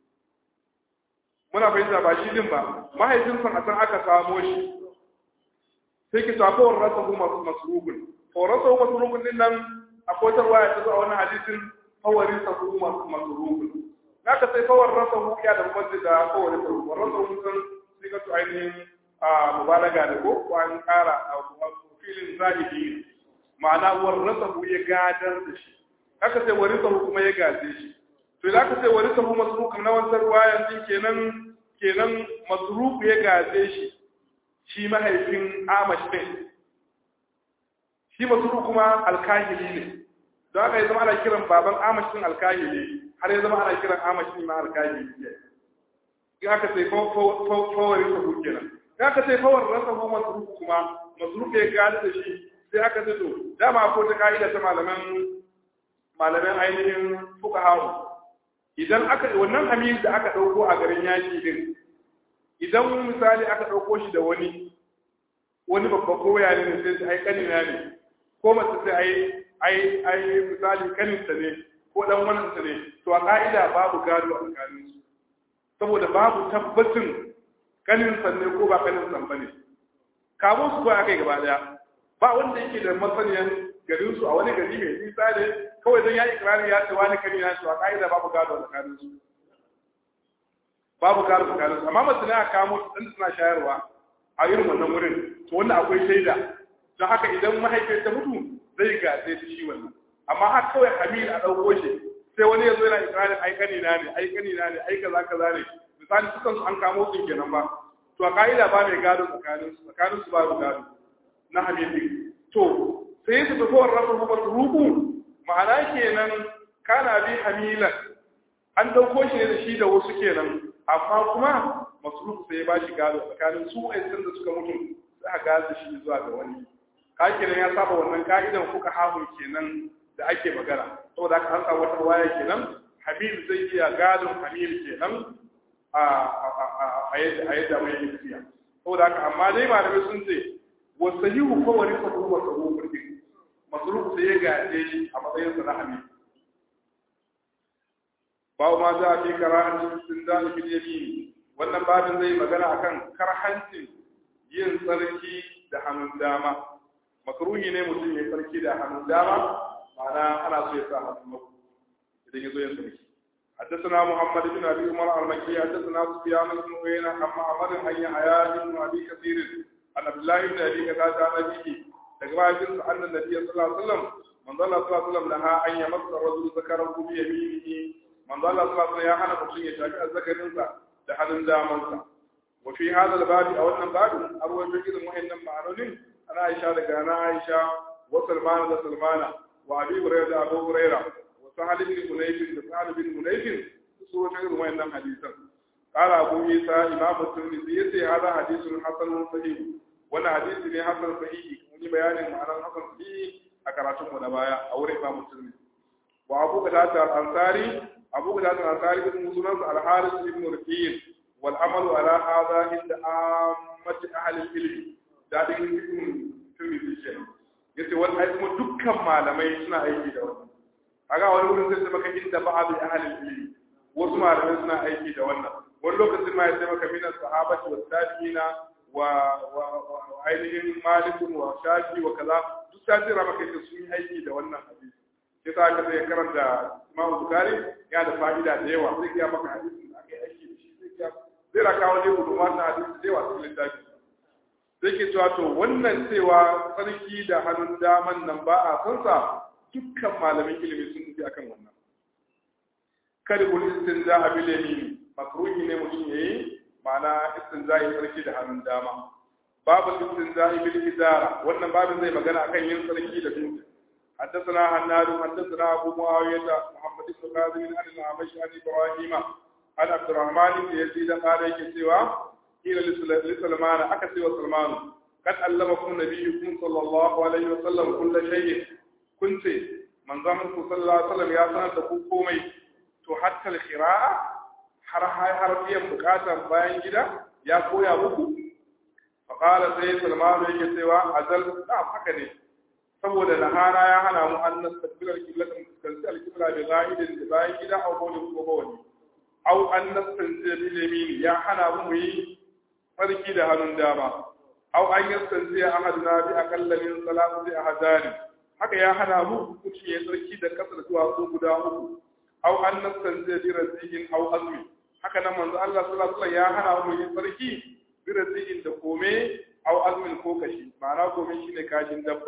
muna fahimta ba shi din ba mahaifinsa a can aka samo shi sai ki tafi wa rasa kuma masrugun to rasa masrugun din nan akwai wata ruwaya ta zo a wannan hadisin fawarin sa kuma masrufun naka sai fawar rasa hu ya da masjid da fawarin sa kuma rasa hu sun sai ka to ainihin a mubalaga da ko ko an kara a filin zahiri ma'ana war rasa hu ya gadar da shi haka sai warin sa kuma ya gaje shi to idan aka sai warin sa hu masrufun na wannan ruwayan din kenan kenan masruf ya gaje shi shi mahaifin Amash din shi masuru kuma alkahili ne don haka ya zama ana kiran baban amashin alkahili har ya zama ana kiran amashin ma alkahili ne in aka sai fawarin sahu kenan in aka sai fawar rasa ko masuru kuma masuru ya gani da shi sai aka sai to dama ko ta ka'ida ta malaman malaman ainihin fuka haru idan aka wannan hamil da aka dauko a garin yaki din idan misali aka dauko shi da wani wani babba koya ne sai su ai kanina ne ko mace sai ai ai ai misali kaninta ne ko dan wannan ne to a ka'ida babu gado a tsakanin su saboda babu tabbacin kanin san ne ko ba kanin san bane kamun su kawai akai gaba daya ba wanda yake da masaniyan garin su a wani gari mai nisa ne kawai don ya ikrari ya ce wani kanina shi a ka'ida babu gado a tsakanin su babu gado a tsakanin su amma mace ne a kamo su dan suna shayarwa a irin wannan wurin to wanda akwai shaida don haka idan mahaifiyar ta mutu zai gaje ta shi wannan amma har kawai hamil a ɗauko shi sai wani ya zo yana ikirarin ai kanina ne ai kanina ne ai kaza kaza ne misali sukan su an kamo su kenan ba to a ka'ida ba mai gado tsakanin su tsakanin su babu gado na hamil din to sai su tafi wa rasul kuma rubu ma'ana kenan kana bi hamilan an ɗauko shi ne da shi da wasu kenan amma kuma masrufu sai ya ba shi gado tsakanin su wa'ancan da suka mutu za a gaza shi zuwa ga wani kakinan ya saba wannan ka'idan kuka hamu kenan da ake magana saboda haka an samu wata waya kenan hamil zai iya gadon hamil kenan a yadda mai yi tafiya saboda haka amma dai malamai sun ce wasu yi hu kowani sabu wa sabu kurkin masrufu sai ya gaje shi a matsayin sa na hamil bawo ma za a fi karahancin sun da ibn yamin wannan babin zai magana akan karhancin yin tsarki da hannun dama makruhi ne mutum ya tsarki da hannun dama ma'ana ana so ya sa hannun maku idan ya zo yin tsarki حدثنا محمد بن ابي عمر المكي حدثنا سفيان بن عيينة عن معمر عن يحيى بن ابي كثير عن عبد الله بن ابي قتادة عن ابيه تقرأ أن النبي صلى الله عليه وسلم من ظل صلى الله عليه وسلم نهى أن يمس الرجل ذكره بيمينه من ظل صلى الله عليه وسلم يا حنا mutum ya shafi azzakarinsa da hannun damansa wa fi hadha al-bab aw wannan babin arwai da irin wayannan ma'anonin ana Aisha daga ana Aisha wa Salman da Salmana wa Abi Hurairah da Abu Hurairah sahal bin hunayf da sahal bin hunayf su wata irin wayannan hadisan qala abu isa imam at-tirmidhi yace hada hadithun hasan sahih wannan hadisi ne hasan sahih mun yi bayanin ma'anar hasan sahih a karatun mu na baya a wurin imam at-tirmidhi wa abu qatada al-ansari abu qatada al-ansari bin sunan al-harith ibn ruqayl wal amalu ala hadha inda ammati ahli al-ilm da din ibn tirmidhi yace wannan kuma dukkan malamai suna aiki da wannan kaga wani wurin sai maka inda ba abi ahlul ilmi wasu malamai suna aiki da wannan wani lokacin ma ya ce maka minan sahabati wa tabi'ina wa wa ainihin malik wa shafi wa kaza duk ta jira maka ita sun yi aiki da wannan hadisi sai ta ka sai karanta Imam Bukhari ya da fa'ida da yawa zai ga maka hadisin da aka yi aiki da shi zai ga zai raka wani gudunma na hadisi da yawa cikin littafi sai ke cewa to wannan cewa sarki da hannun daman nan ba a san sa dukkan malamin ilimi sun nufi akan wannan kada kul istinza a bilemi makruhi ne mutum yayi ma'ana istinza yi sarki da hannun dama babu istinza bil idara wannan babin zai magana akan yin sarki da dutse حدثنا حناد حدثنا ابو معاويه محمد بن قاسم عن الاعمش عن ابراهيم عن عبد الرحمن بن يزيد قال يكسوا الى لسلمان اكسي وسلمان قد علمكم نبيكم صلى الله عليه وسلم كل شيء kun ce manzon ku sallallahu alaihi wasallam ya sanar da ku komai to hatta al-qira'a har har biyan bukatar bayan gida ya koya muku fa qala sai salman yake cewa azal da haka ne saboda nahara ya hana mu an nastaqbil al-qibla kan fuskanci al-qibla bi ghaidin da bayan gida aw bawlin ko bawli aw an nastanzi bil yamin ya hana mu yi farki da hannun dama aw an yastanzi ahaduna bi aqalla min salati ahadani haka ya hana mu mutum ya tsarki da kasar duwatsu guda uku au an nassan zai bi razihin au azmi haka nan manzo Allah sallallahu alaihi ya hana mu yin tsarki bi razihin da kome au azmin ko kashi ma'ana kome shine kashin dabba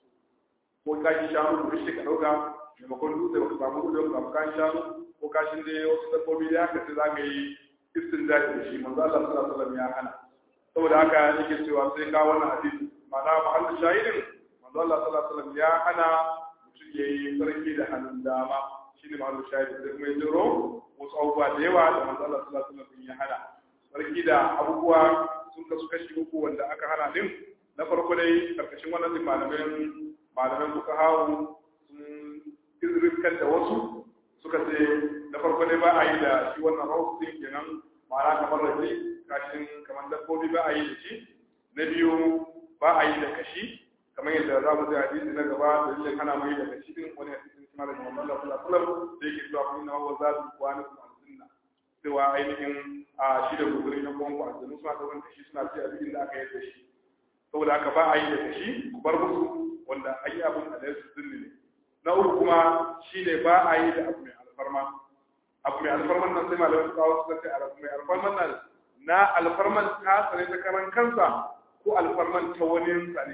ko kashin shanu da shi ka dauka maimakon dutse ba ka samu dutse ba ka kashin shanu ko kashin da wasu dabbobi da haka sai za ka yi istinjaji da shi manzo Allah sallallahu alaihi ya hana saboda haka yake cewa sai ka wannan hadisi ma'ana mahallin shahidin manzo Allah sallallahu alaihi wasallam ya hana mutum ya yi sarki da hannun dama shine mahallu shahidi sai kuma ya jiro wasu abubuwa da yawa da manzo Allah sallallahu alaihi wasallam ya hana sarki da abubuwa sun kasu kashi uku wanda aka hana din na farko dai karkashin wannan malamin malamin suka hawo sun izrifkan da wasu suka ce na farko dai ba a yi da shi wannan rahoto din kenan ma'ana kamar rafi kashin kamar dabbobi ba a yi da shi na biyu ba a yi da kashi kamar yadda za mu ji hadisi na gaba da dalilin hana mai da kashi din wani hadisin kuma da Muhammad sallallahu alaihi wasallam da yake cewa kun na wa zatu qawani kuma sunna cewa ainihin a shi da gugurin na kwanku a zanu suna ɗaukar kashi suna ci abin da aka yi da shi saboda haka ba a yi da kashi ku bar musu wanda an yi abin da su sunni ne na uku kuma shine ba a yi da abu mai alfarma abu mai alfarman nan sai malamai su kawo suka ce abu mai alfarman nan na alfarman ta tsare ta karan kansa ko alfarman ta wani sa ne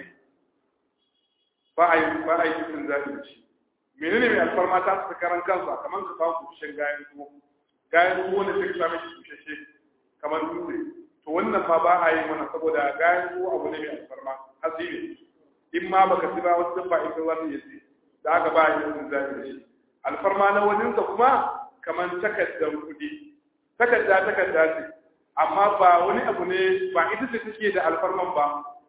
ba a yi ba a yi cikin zaɓi da shi menene mai alfarma ta tsare karan kansa kamar ka kawo kushen gayan tuwo gayan tuwo ne sai ka same shi kushashe kamar dutse to wannan ma ba a yi mana saboda gayan tuwo abu ne mai alfarma asiri in ma baka ci ba wasu dabba ita za ta yi ci da aka ba a yi cikin zaɓi da shi alfarma na waninsa kuma kamar takardar kuɗi takarda takarda ce amma ba wani abu ne ba ita ce take da alfarman ba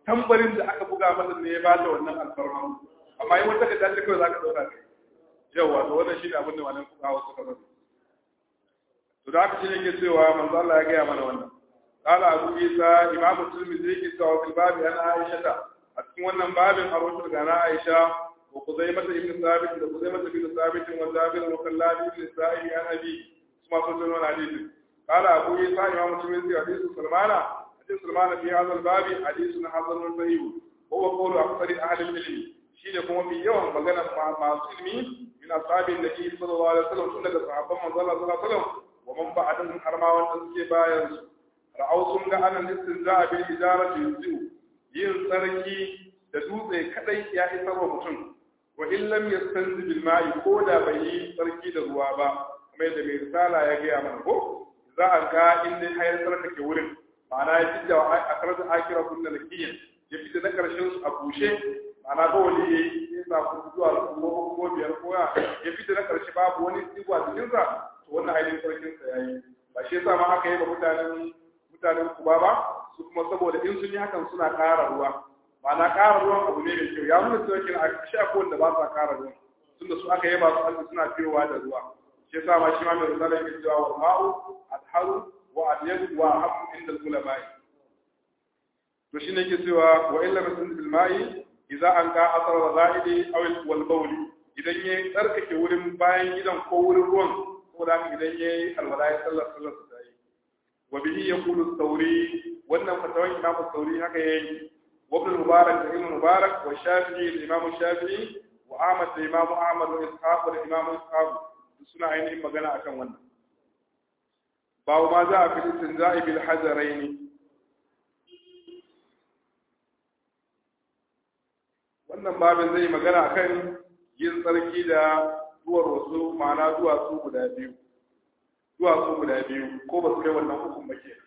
tambarin da aka buga masa ne ya bata wannan alfarma amma yi wata da dace kawai zaka dauka kai yawa to wannan shine abin da wannan fuqaha suka bari to da haka shine ke cewa manzo Allah ya gaya mana wannan قال أبو عيسى إمام الترمذي كتاب في الباب عن عائشة أتكون wannan babin a rotu daga na Aisha وخزيمة بن ثابت وخزيمة بن ثابت وجابر وخلاد بن سائب عن أبي ثم صدر الحديث قال أبو عيسى إمام الترمذي حديث سلمان حديث سلمان في هذا الباب حديث حسن صحيح هو قول أكثر أهل العلم شيء كما في يوم مغنى مع علمي من أصحاب النبي صلى الله عليه وسلم سنة صحابة من صلى الله عليه وسلم ومن بعدهم حرما وتسكي بايرس رأوا سنة أن الاستنزاء بالإجارة يجزئ yin tsarki da dutse kadai ya isar wa mutum wa in lam yastanzi bil ma'i ko da bai yi tsarki da ruwa ba kuma yadda mai risala ya gaya mana ko za a ga in dai hayar tsarkake wurin ma'ana ya fita a karar akira kunna lakiyin ya fita na karshen su a bushe ma'ana ba wani ya yi ya sa ku zuwa ko ko biyar ko ya ya fita na karshe babu wani tsiwa cikin sa to wannan ainihin sarkin sa yayi ba shi yasa ma aka yi ba mutanen mutanen kuba ba su kuma saboda in sun yi hakan suna ƙara ruwa ma'ana ƙara ruwan abu ne mai kyau ya nuna cewa kina a shi akwai wanda ba sa ƙara ruwan tunda su aka yaba su Allah suna fiyowa da ruwa shi yasa ma shi ma mai risala yake cewa wa ma'u adharu wa abyadu wa habu inda ulama'i to shine yake cewa wa illa rasul bil ma'i idza an ka asar zaidi aw wal bawli idan yayi tsarkake wurin bayan gidan ko wurin ruwan ko da idan yayi alwala ya sallar sallar ta yi wa bihi yaqulu thawri wannan fatawan imam thawri haka yayi وابن المبارك ابن المبارك والشافعي الامام الشافعي واحمد الامام احمد واسحاق والامام اسحاق suna ainihin magana akan wannan babu ma za a fi istinza'i bil hajaraini wannan babin zai magana akan yin tsarki da duwar wasu ma'ana duwatsu guda biyu duwatsu guda biyu ko ba su kai wannan hukun ba kenan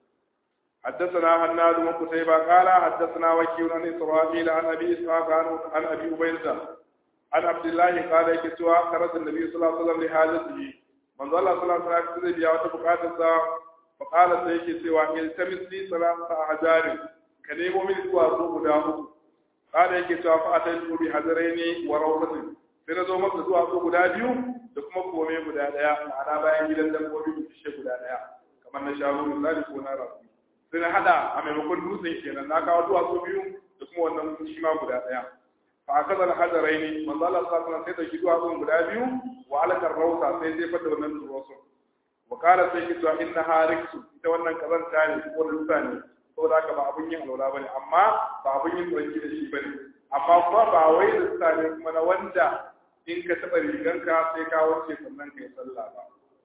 حدثنا هناد بن قتيبة قال حدثنا وكيل عن إسرائيل عن أبي إسحاق عن أبي عبيدة عن عبد الله قال كسوى خرج النبي صلى الله عليه وسلم لحاجته من ظل صلى الله عليه وسلم بيا وتبقاتها فقال سيك سوى التمس لي ثلاثة أحجار كنيم من سوى سوق داو قال كسوى فأتيت بحجرين وروضة sai na zo masa zuwa so guda biyu da kuma kome guda daya ma'ana bayan gidan dabbobi da fishe guda daya kamar na shago misali ko na rafi sai na hada a maimakon dutsen kenan na kawo duwatsu biyu da kuma wannan shi ma guda daya fa akaza al hajaraini manzo Allah sallallahu alaihi wasallam sai da duwatsun guda biyu wa alakar rauta sai zai fada wannan duwatsu wa qala sai ki to inna hariksu ita wannan kazanta ne ko dutsa ne saboda haka ba abun yin alwala bane amma ba abun yin tsarki da shi bane amma kuma ba wai dutsa ne kuma na wanda in ka taba riganka sai ka wuce sannan kai sallah ba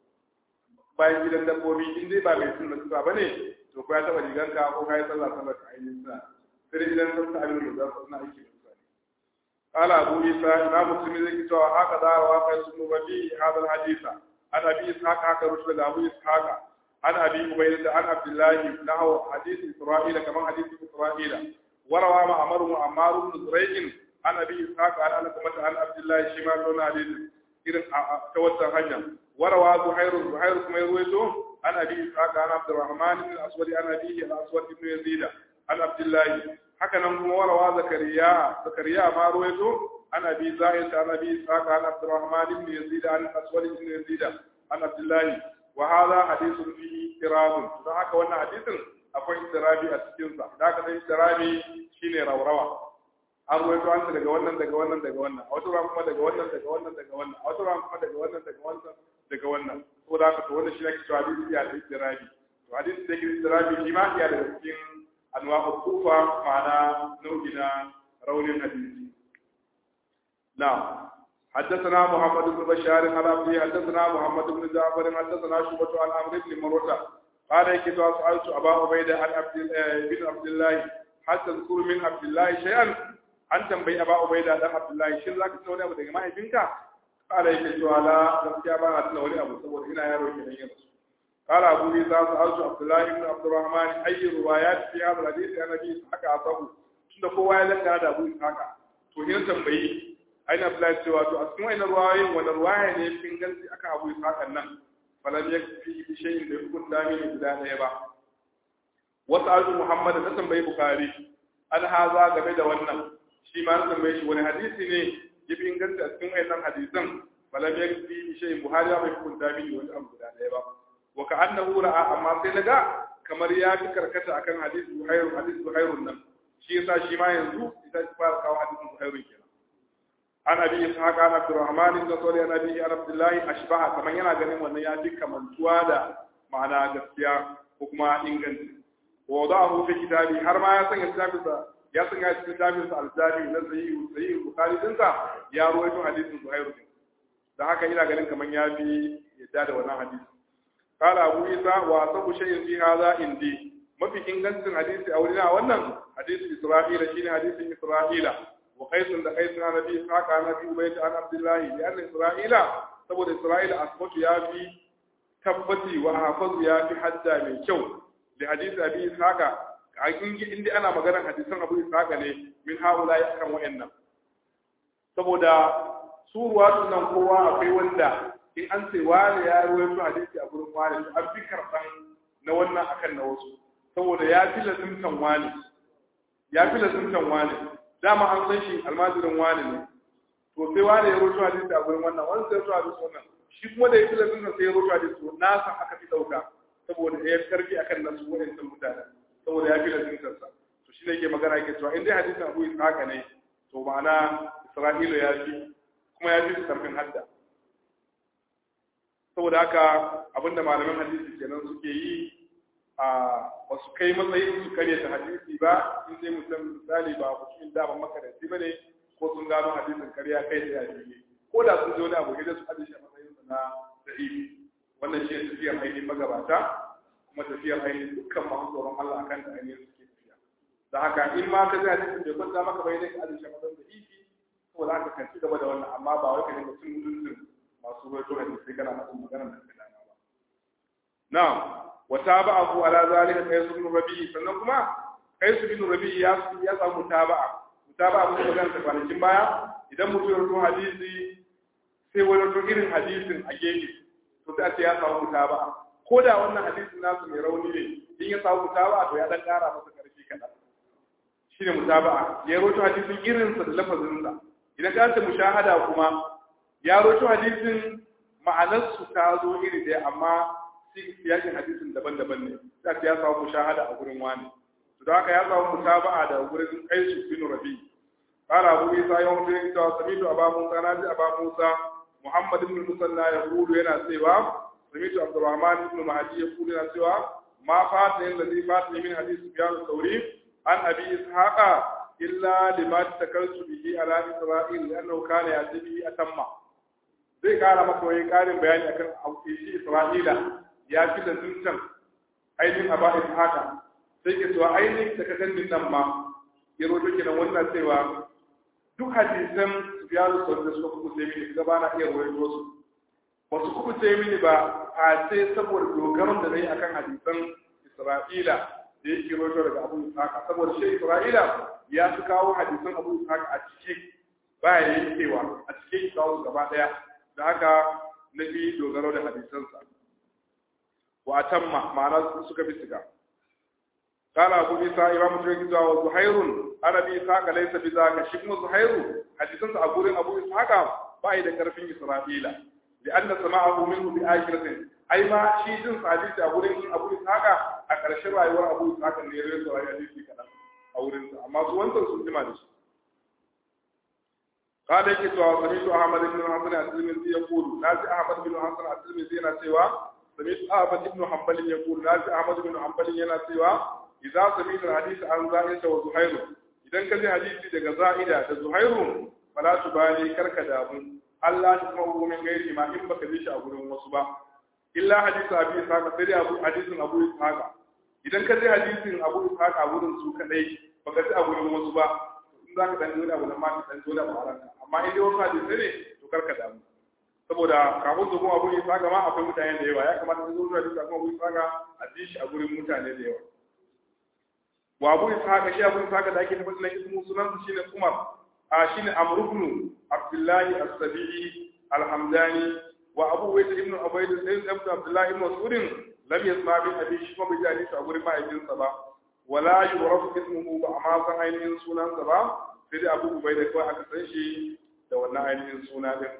bayan gidan dabbobi in dai ba mai sunna dutsa bane to ko ya taba riganka ko ka yi sallah sallah ka ainihin sa sai idan sun ta abin da za su na aiki da sa ne qala abu isa imam muslim zai ki cewa haka da wa kai sunu babi hada hadisa an abi ishaq haka rusul da abu ishaq an abi ubayda an abdullahi lahu hadith isra'ila kaman hadith isra'ila warawa ma amaru ammar ibn zurayq an abi ishaq an ana kuma an abdullahi shi ma don hadith irin ta wata hanya warawa zuhairu zuhairu kuma ya ruwaito عن ابي اسحاق عن عبد الرحمن بن الاسود عن ابيه الاسود بن يزيد عن عبد الله هكذا كما وروى زكريا زكريا ما رويته عن ابي زائد عن ابي اسحاق عن عبد الرحمن بن يزيد عن الاسود بن يزيد عن عبد الله وهذا حديث فيه اضطراب فهكا wannan hadisin akwai istirabi a cikin sa da haka sai istirabi shine raurawa an ruwaito an daga wannan daga wannan daga wannan a wata ran kuma daga wannan daga wannan daga wannan a wata ran kuma daga wannan daga wannan daga wannan ko da haka to wannan shi ake cewa hadisi ya da istirabi to hadisi da ke istirabi shi ma ya daga cikin anwa'u kufa ma'ana nau'i na raunin hadisi na'am حدثنا محمد بن بشار عن عبده حدثنا محمد بن جعفر حدثنا شعبة عن عمرو بن مروة قال كنت سألت أبا عبيدة عن عبد بن عبد الله حتى تذكر من عبد الله شيئا an tambayi aba ubaida dan abdullahi shin zaka tuna wani abu daga mahaifinka kala yake cewa la gaskiya ba na tuna wani abu saboda ina yaro ke nan yanzu kala abu isa sa'altu abdullahi ibn abdurrahman ayyi riwayat fi hadha alhadith an nabi haka asabu tunda kowa ya lanta da abu haka to yin tambayi aina abdullahi cewa to a cikin wannan ruwayoyin wanda ruwaya ne fin ganci aka abu isa nan falam yakfi bi shay'in da yakun dami ne guda daya ba wasu altu muhammad da tambayi bukhari an haza game da wannan shi ma an tambaye shi wani hadisi ne ya fi inganta a cikin wayannan hadisan falam ya fi shi buhari ya mai hukunta mini wani abu guda ɗaya ba wa ka annahu ra'a amma sai naga kamar ya fi karkata akan hadisi buhairu hadisi buhairun nan shi yasa shi ma yanzu ita ta fara kawo hadisin buhairun kenan an abi ishaq an abdurrahman ibn sawli an abi an abdullahi ashbaha kaman yana ganin wannan ya fi kamantuwa da ma'ana gaskiya ko kuma inganci wa wada'ahu fi kitabi har ma ya sanya kitabinsa ya sanya cikin kitabinsa al-jami na sahihu sahihu bukhari dinsa ya ruwaito hadisin zuhairu din da haka ina ganin kaman ya fi yadda da wannan hadisi قال أبو عيسى وأصب شيء في هذا عندي ما في إنجاز حديث أولنا wannan حديث إسرائيل شين حديث إسرائيل وقيس da قيس عن أبي إسحاق عن أبي عبيد عن عبد الله لأن إسرائيل saboda Isra'ila asbatu ya fi tabbati wa hafazu ya fi hadda mai kyau da hadisi Abi Ishaqa a inda ana maganar hadisan Abu Ishaqa ne min haula ya kan wayannan saboda su ruwa nan kowa akwai wanda in an ce wani ya ruwaito hadisi a gurin wani an fi karɓan na wannan akan na wasu saboda ya fi lazimtan wani ya fi lazimtan wani dama an san shi almajirin wani ne to sai wani ya ruwaito hadisi a gurin wannan wani sai ya ruwaito hadisi wannan shi kuma da ya fi lazimtan sai ya ruwaito hadisi to na san aka fi ɗauka saboda ya karfi akan nasu wa'ancan mutanen saboda ya fi lazimtan sa to shi ne ke magana yake cewa in dai hadisin abu haka ne to ma'ana isra'ila ya fi kuma ya fi karfin hadda saboda haka abinda malaman hadisi kenan suke yi a wasu kai matsayin su karya ta hadisi ba in sai mutum misali ba mutumin daman makaranti ba ne ko sun gano hadisin karya kai da yaji ko da sun zo ne abu da su hadisi a matsayin su na da'ifi wannan shi ne tafiyar ainihin magabata kuma tafiyar ainihin dukkan masu tsoron Allah akan da ainihin suke tafiya da haka in ma ka ji hadisin bai kwanta maka bai ne ka hadisi a matsayin da'ifi saboda haka kan ci gaba da wannan amma ba wai ka dinga cin mutuncin masu ruwaito hadisi kana faɗin maganar da ka dana ba na'am wa tabahu ala zalika qais ibn rabi sannan kuma qais ibn rabi ya ya samu mutaba'a mutaba'a mun magana ta kwanakin baya idan mutum ya rubuta hadisi sai wani rubuta irin hadisin a gefe to sai a ce ya samu mutaba'a ko da wannan hadisin nasu mai rauni ne in ya samu mutaba'a to ya dan ƙara masa ƙarfi kaɗan shine mutaba'a ya rubuta hadisin irinsa da lafazinsa idan ka ce mushahada kuma ya roto hadisin ma'anarsu ta zo iri ɗaya amma siyakin hadisin daban-daban ne sai ya samu mushahada a gurin wani to da haka ya samu mutaba'a da gurin Qais bin Rabi قال أبو عيسى يوم تلك سمعت أبا موسى ناجي أبا موسى محمد بن المثنى يقول هنا سوى سمعت عبد الرحمن بن مهدي يقول هنا سوى ما فاتني الذي فاتني من حديث سفيان الثوري عن أبي إسحاق إلا لما تكلت به على إسرائيل لأنه كان يأتي به أتم zai kara maka wani karin bayani akan shi Isra'ila ya fi da zuntan ainihin a ba'in haka sai ke cewa ainihin da ka ganin nan ma ya roto kenan wannan cewa duk hadisan su biya su sau da suka kuku sai mini gaba na iya ruwaito su ba su kuku sai mini ba a sai saboda dogaron da na yi akan hadisan Isra'ila da yake roto daga Abu Ishaq saboda shi Isra'ila ya fi kawo hadisan Abu Ishaq a cike baya yankewa a cike kawo su gaba daya da haka na fi dogaro da hadisansa wa tamma ma'ana suka fi siga قال أبو عيسى إمام تركي wa Zuhairun Arabi Ishaq laysa bi zaka shi kuma Zuhairu hadisansa a gurin Abu Ishaq ba da karfin Isra'ila لأن سماعه منه بآخرة أي ما شيء جنس حديث أبو رين أبو إسحاق أكرش رأيور أبو إسحاق اللي يروي سواء حديث كذا أو رين أما سوى أنت سنتما دش قال يكي سوى سميت أحمد بن حسن الترمذي يقول نازي أحمد بن حسن الترمذي ينا سوى سميت أحمد بن حنبل يقول نازي أحمد بن حنبل ينا سوى إذا سميت الحديث عن زائدة وزهير إذا كان حديثي دغ زائدة وزهير فلا تبالي كرك دامو Allah ta kuma hukumin gairi ma in baka ji shi a gurin wasu ba illa hadisu abu ishaq sai dai abu hadisin abu ishaq idan ka ji hadisin abu ishaq a gurin su kadai baka ji a gurin wasu ba in za ka dan nuna abu nan ma ka dan zo da baranka amma in dai wasu hadisai ne to karka damu saboda kafin su kuma abu ishaq ma akwai mutane da yawa ya kamata su zo hadisi abu ishaq a ji shi a gurin mutane da yawa wa abu ishaq shi abu ishaq da ake tabbata na ismu sunan shine umar shine Amr ibn Abdullah as-Sabi'i al-Hamdani wa Abu Wayd ibn Ubayd ibn Abdullah ibn Mas'ud lam yasma bi abi shi kuma bai hadisi a gurin ma'aikinsa ba wala yurafu ismuhu ba amma san ainihin sunansa ba sai dai abu ubai da kawai aka san shi da wannan ainihin suna din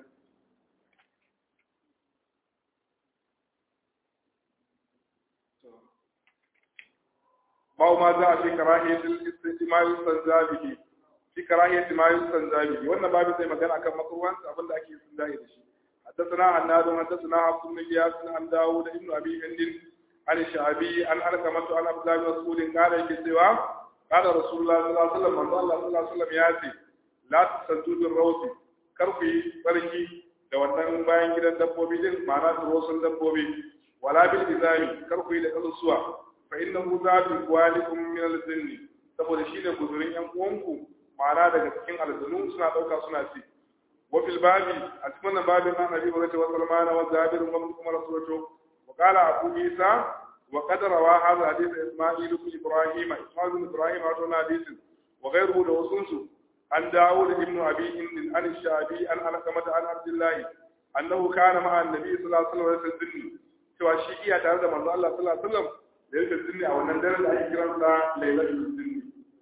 bawo ma za a fi karahiyatul istima'i sanzabihi fi karahiyatul ma sanzabihi wannan babu zai magana akan makruhan abin da ake sun dai da shi حدثنا عناد حدثنا عبد بن قياس عن داوود بن ابي هند عن الشعبي عن علقمة عن عبد الله بن مسعود قال يكتوى قال رسول الله صلى الله عليه وسلم من الله صلى الله عليه وسلم ياتي لا تسجدوا بالروس كرفي بركي da wannan bayan gidan dabbobi din ma'ana turosun dabbobi wala bil izami karku da kasusuwa fa innahu zabi walikum min al jinni saboda shine guzurin yan uwanku ma'ana daga cikin aljanu suna dauka suna ci wa fil babi a cikin wannan babin an abi wa salman wa zabir wa kuma rasulullah وقال أبو عيسى وقد روى هذا حديث إسماعيل بن إبراهيم إسماعيل بن إبراهيم هذا حديث وغيره لوسنس عن داود بن أبي هند عن الشعبي عن علقمة عن عبد الله أنه كان مع النبي صلى الله عليه وسلم يسجدني cewa shi iya tare da manzo Allah sallallahu alaihi wasallam da yake sunni a wannan daren da ake kiran sa lailatul sunni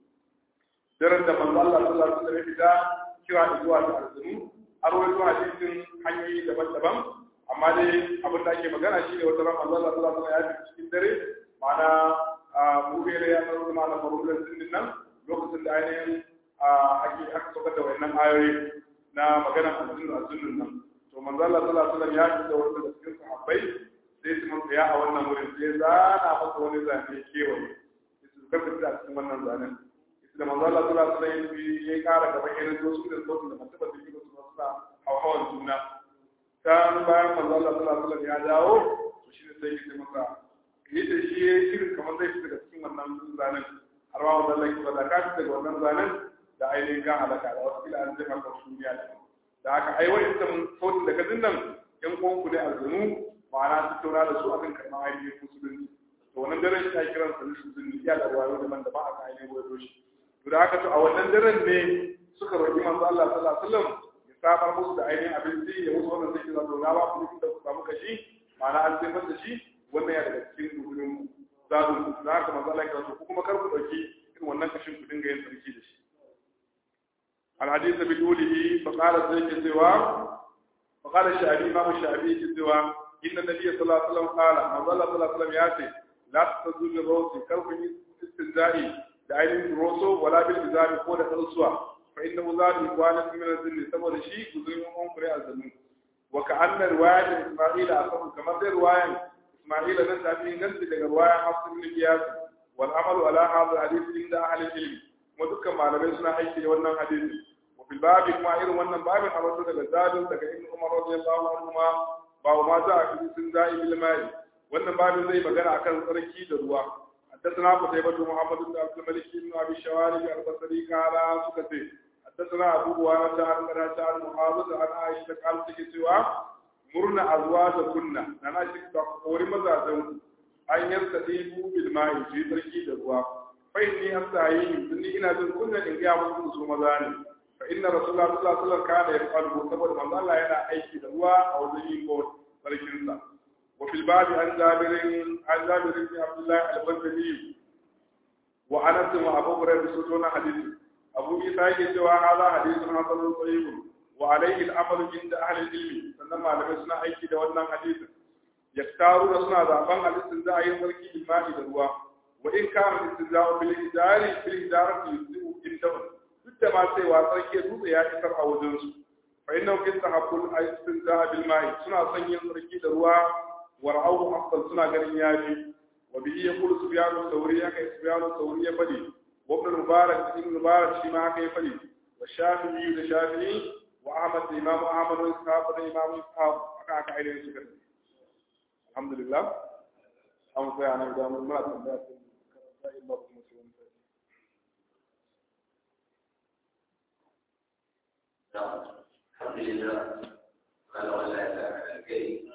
daren da manzo Allah sallallahu alaihi wasallam ya fita kira zuwa ga arzumi har wani hadisin hanyoyi daban-daban amma dai abin da ake magana shi ne wata ran Allah sallallahu alaihi wasallam ya fi cikin dare ma'ana mubere ya tsaro ma'ana farulan sunnin nan lokacin da ainihin ake aka saukar da wannan ayoyi na magana azumin azumin nan to manzo Allah sallallahu alaihi wasallam ya fi da wanda da cikin sahabbai sai su mun tsaya a wannan wurin sai zana masa wani zane kewaye su karkata a cikin wannan zanen da manzo Allah sallallahu alaihi wasallam ya kara gaba irin su da sautin da mutum da yake su suna hawan juna kan bayan manzo Allah sallallahu alaihi ya dawo to shi ne sai yake masa yadda shi ya irin kamar zai fita daga cikin wannan zanen har ma wanda Allah ya da ka fita daga wannan zanen da ainihin kan halaka da wasu kila an zama kan duniya da da haka ai wani ita sautin daga dinnan yan uwan ku ne aljanu ma'ana su tauna da su akan karɓar ainihin musulunci to wannan daren shi ake kiran sa lishin zunni iya da ruwayo daban da ba a kan ainihin wayo shi to da haka to a wannan daren ne suka roƙi manzo Allah sallallahu alaihi wasallam samar musu da ainihin abinci ya musu wannan zai kira zauna ba kuma da ku samu kashi ma'ana an sai da shi wannan ya daga cikin gudunin zadun ku da haka manzo Allah ya kira ku kuma kar ku dauki irin wannan kashin ku dinga yin sarki da shi الحديث بطوله فقال سيك سوى فقال الشعبي إمام الشعبي سوى إن النبي صلى الله عليه وسلم قال من ظل صلى الله عليه وسلم ياتي لا تستزوج الروس كرف استنزائي بعين الروسو ولا بالإزار قول الرسوة فإنه زاد إخوانا من الذل سبب شيء كذين أمكر الزمن وكأن رواية إسماعيل أصبح كما في رواية إسماعيل نسأ به نسل لك رواية حفص بن قياس والعمل على هذا الحديث عند أهل العلم ودك ما لم يسمع أي wannan hadisi وفي الباب كما irin wannan babin a wasu daga zadin daga ibn Umar radiyallahu anhu ma ba ma za a fi sun za'i bil mai wannan babin zai magana akan tsarki da ruwa حدثنا قتيبة محمد بن عبد الملك بن ابي الشوارب البصري قال سكتي حدثنا ابو هريره عن قتادة عن معاذ عن عائشة قال سكتوا مرنا ازواجكن انا شك تقوري مزاجن ان يستطيبوا بالماء في تركي الروا فاني استعين اني ina jin kunna in ga musu su maza ne fa inna rasulullah sallallahu alaihi wasallam kana yaqalu saboda manzo Allah yana aiki da ruwa a wajen yin ko sarkin sa وفي الباب عن جابر عن جابر بن عبد الله البجلي وانس وابو هريره سجون حديث ابو عيسى يقول هذا حديث حسن صحيح وعليه الامر عند اهل العلم sannan malamai suna aiki da wannan hadisin yaktaru da suna zaben hadisin za a yi sarki imani da ruwa wa in kana istizau bil idari bil idarati yusiu indahum duk da ma sai wa sarki dutse ya isar a wajen su fa innahu kistahabul istinza bil ma'i suna son yin sarki da ruwa ورعوه أفضل سنة قرن ياجي وبه يقول سفيان الثوري كي سفيان الثوري يفدي وابن المبارك ابن المبارك شيما كي يفدي والشافعي الشافعي وأحمد الإمام أحمد وإسحاق الإمام إسحاق أكاك عينين سكر الحمد لله أم سيانا بدام المرأة الناس إلا بمسلم الحمد لله قال ولا إله إلا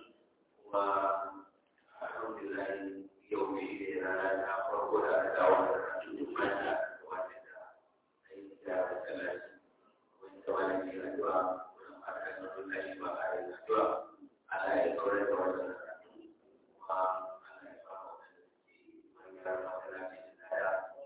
والحمد لله يومئذ لا نعرف ولا دعوة تجمعنا واحدة أي دعوة ثلاث وإنت ولدي الأدواء ولما كان الله ما على الأدواء على الكرة والسنة وعلى إفاقة من يرى مثلا في الآية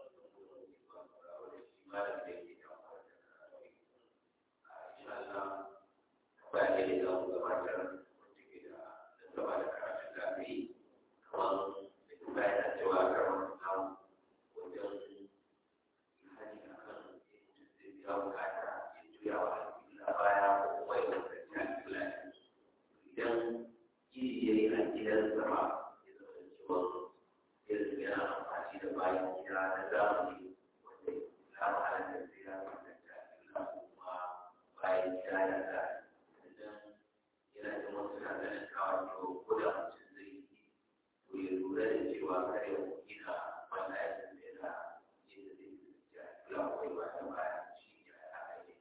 mu gabatar wacce ke da nasaba da karatun da aka yi kamar da bayan da cewa karamar namu wajen hani a kan mutum zai biya bukata ya juya wa alƙibla baya ko kuma ya fuskanci alƙibla idan iri ya yi a gidan sama ya zama cewa irin yana amfani da bayan gida na zamani wanda ya halatta sai ya fuskanci alƙibla kuma bayan gida ya da idan yana da wasu na ganin kawai to ko da mutum zai yi to ya lura da cewa kar ya gina wanda ya san da yana yadda zai fuskanci alƙibla ko ba ta baya shi ya haka ne.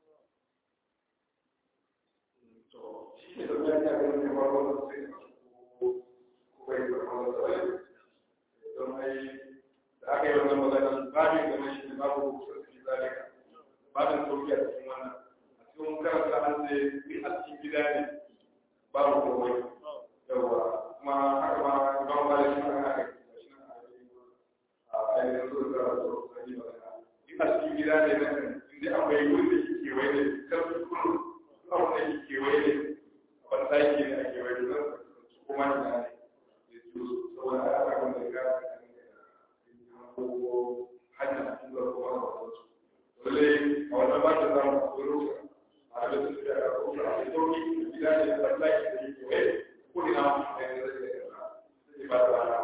to shi ne da ya ta ganin kamar wannan sai ko ko bai da wannan sai don ai da aka yi wannan magana babin da mai shi babu sosai zalika babin sauki a cikin wannan a cikin karanta an ce bi a cikin gida ne babu komai yawa kuma haka ma imam malik shi ma haka shi na a ainihin so da so sai magana bi a cikin gida ne nan inda akwai wurin da ke kewaye ne kar su kullu abu da ke kewaye ne ban sake ne a kewaye ne su kuma ina ne ya su saboda a yaka wanda ya kasa ko hanya a cikin zuwa kuma da wasu lalle a wannan ba ta zama a wani rusa a da su da rusa a cikin sauki gida ne ban sake da ke kewaye ko ina da ya zai da ya sai ba ta rana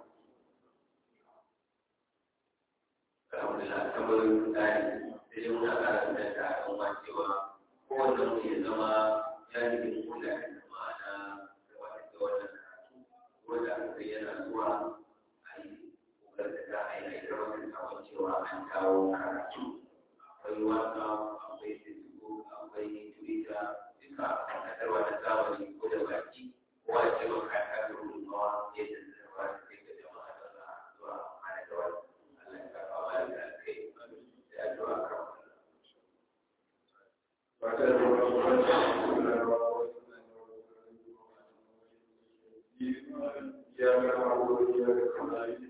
alhamdulillah tambayoyin tsari da dai muna ƙara da ta al'umma cewa kowanne mu ya zama jami'in kula da ma'ana gabatar da wannan karatu wanda aka yana zuwa a yi kokarin da za a yi a yi rawar sabon cewa an kawo karatu akwai waka akwai facebook akwai twitter duka sadarwa na zamani ko da baki kowa ya ce maka ya kasa gudunmawa yadda zai ba da kai ga jama'a da za a zuwa ana da wani Allah ya karɓa wa da kai da addu'a kan wannan ba ta da wani wani ya ga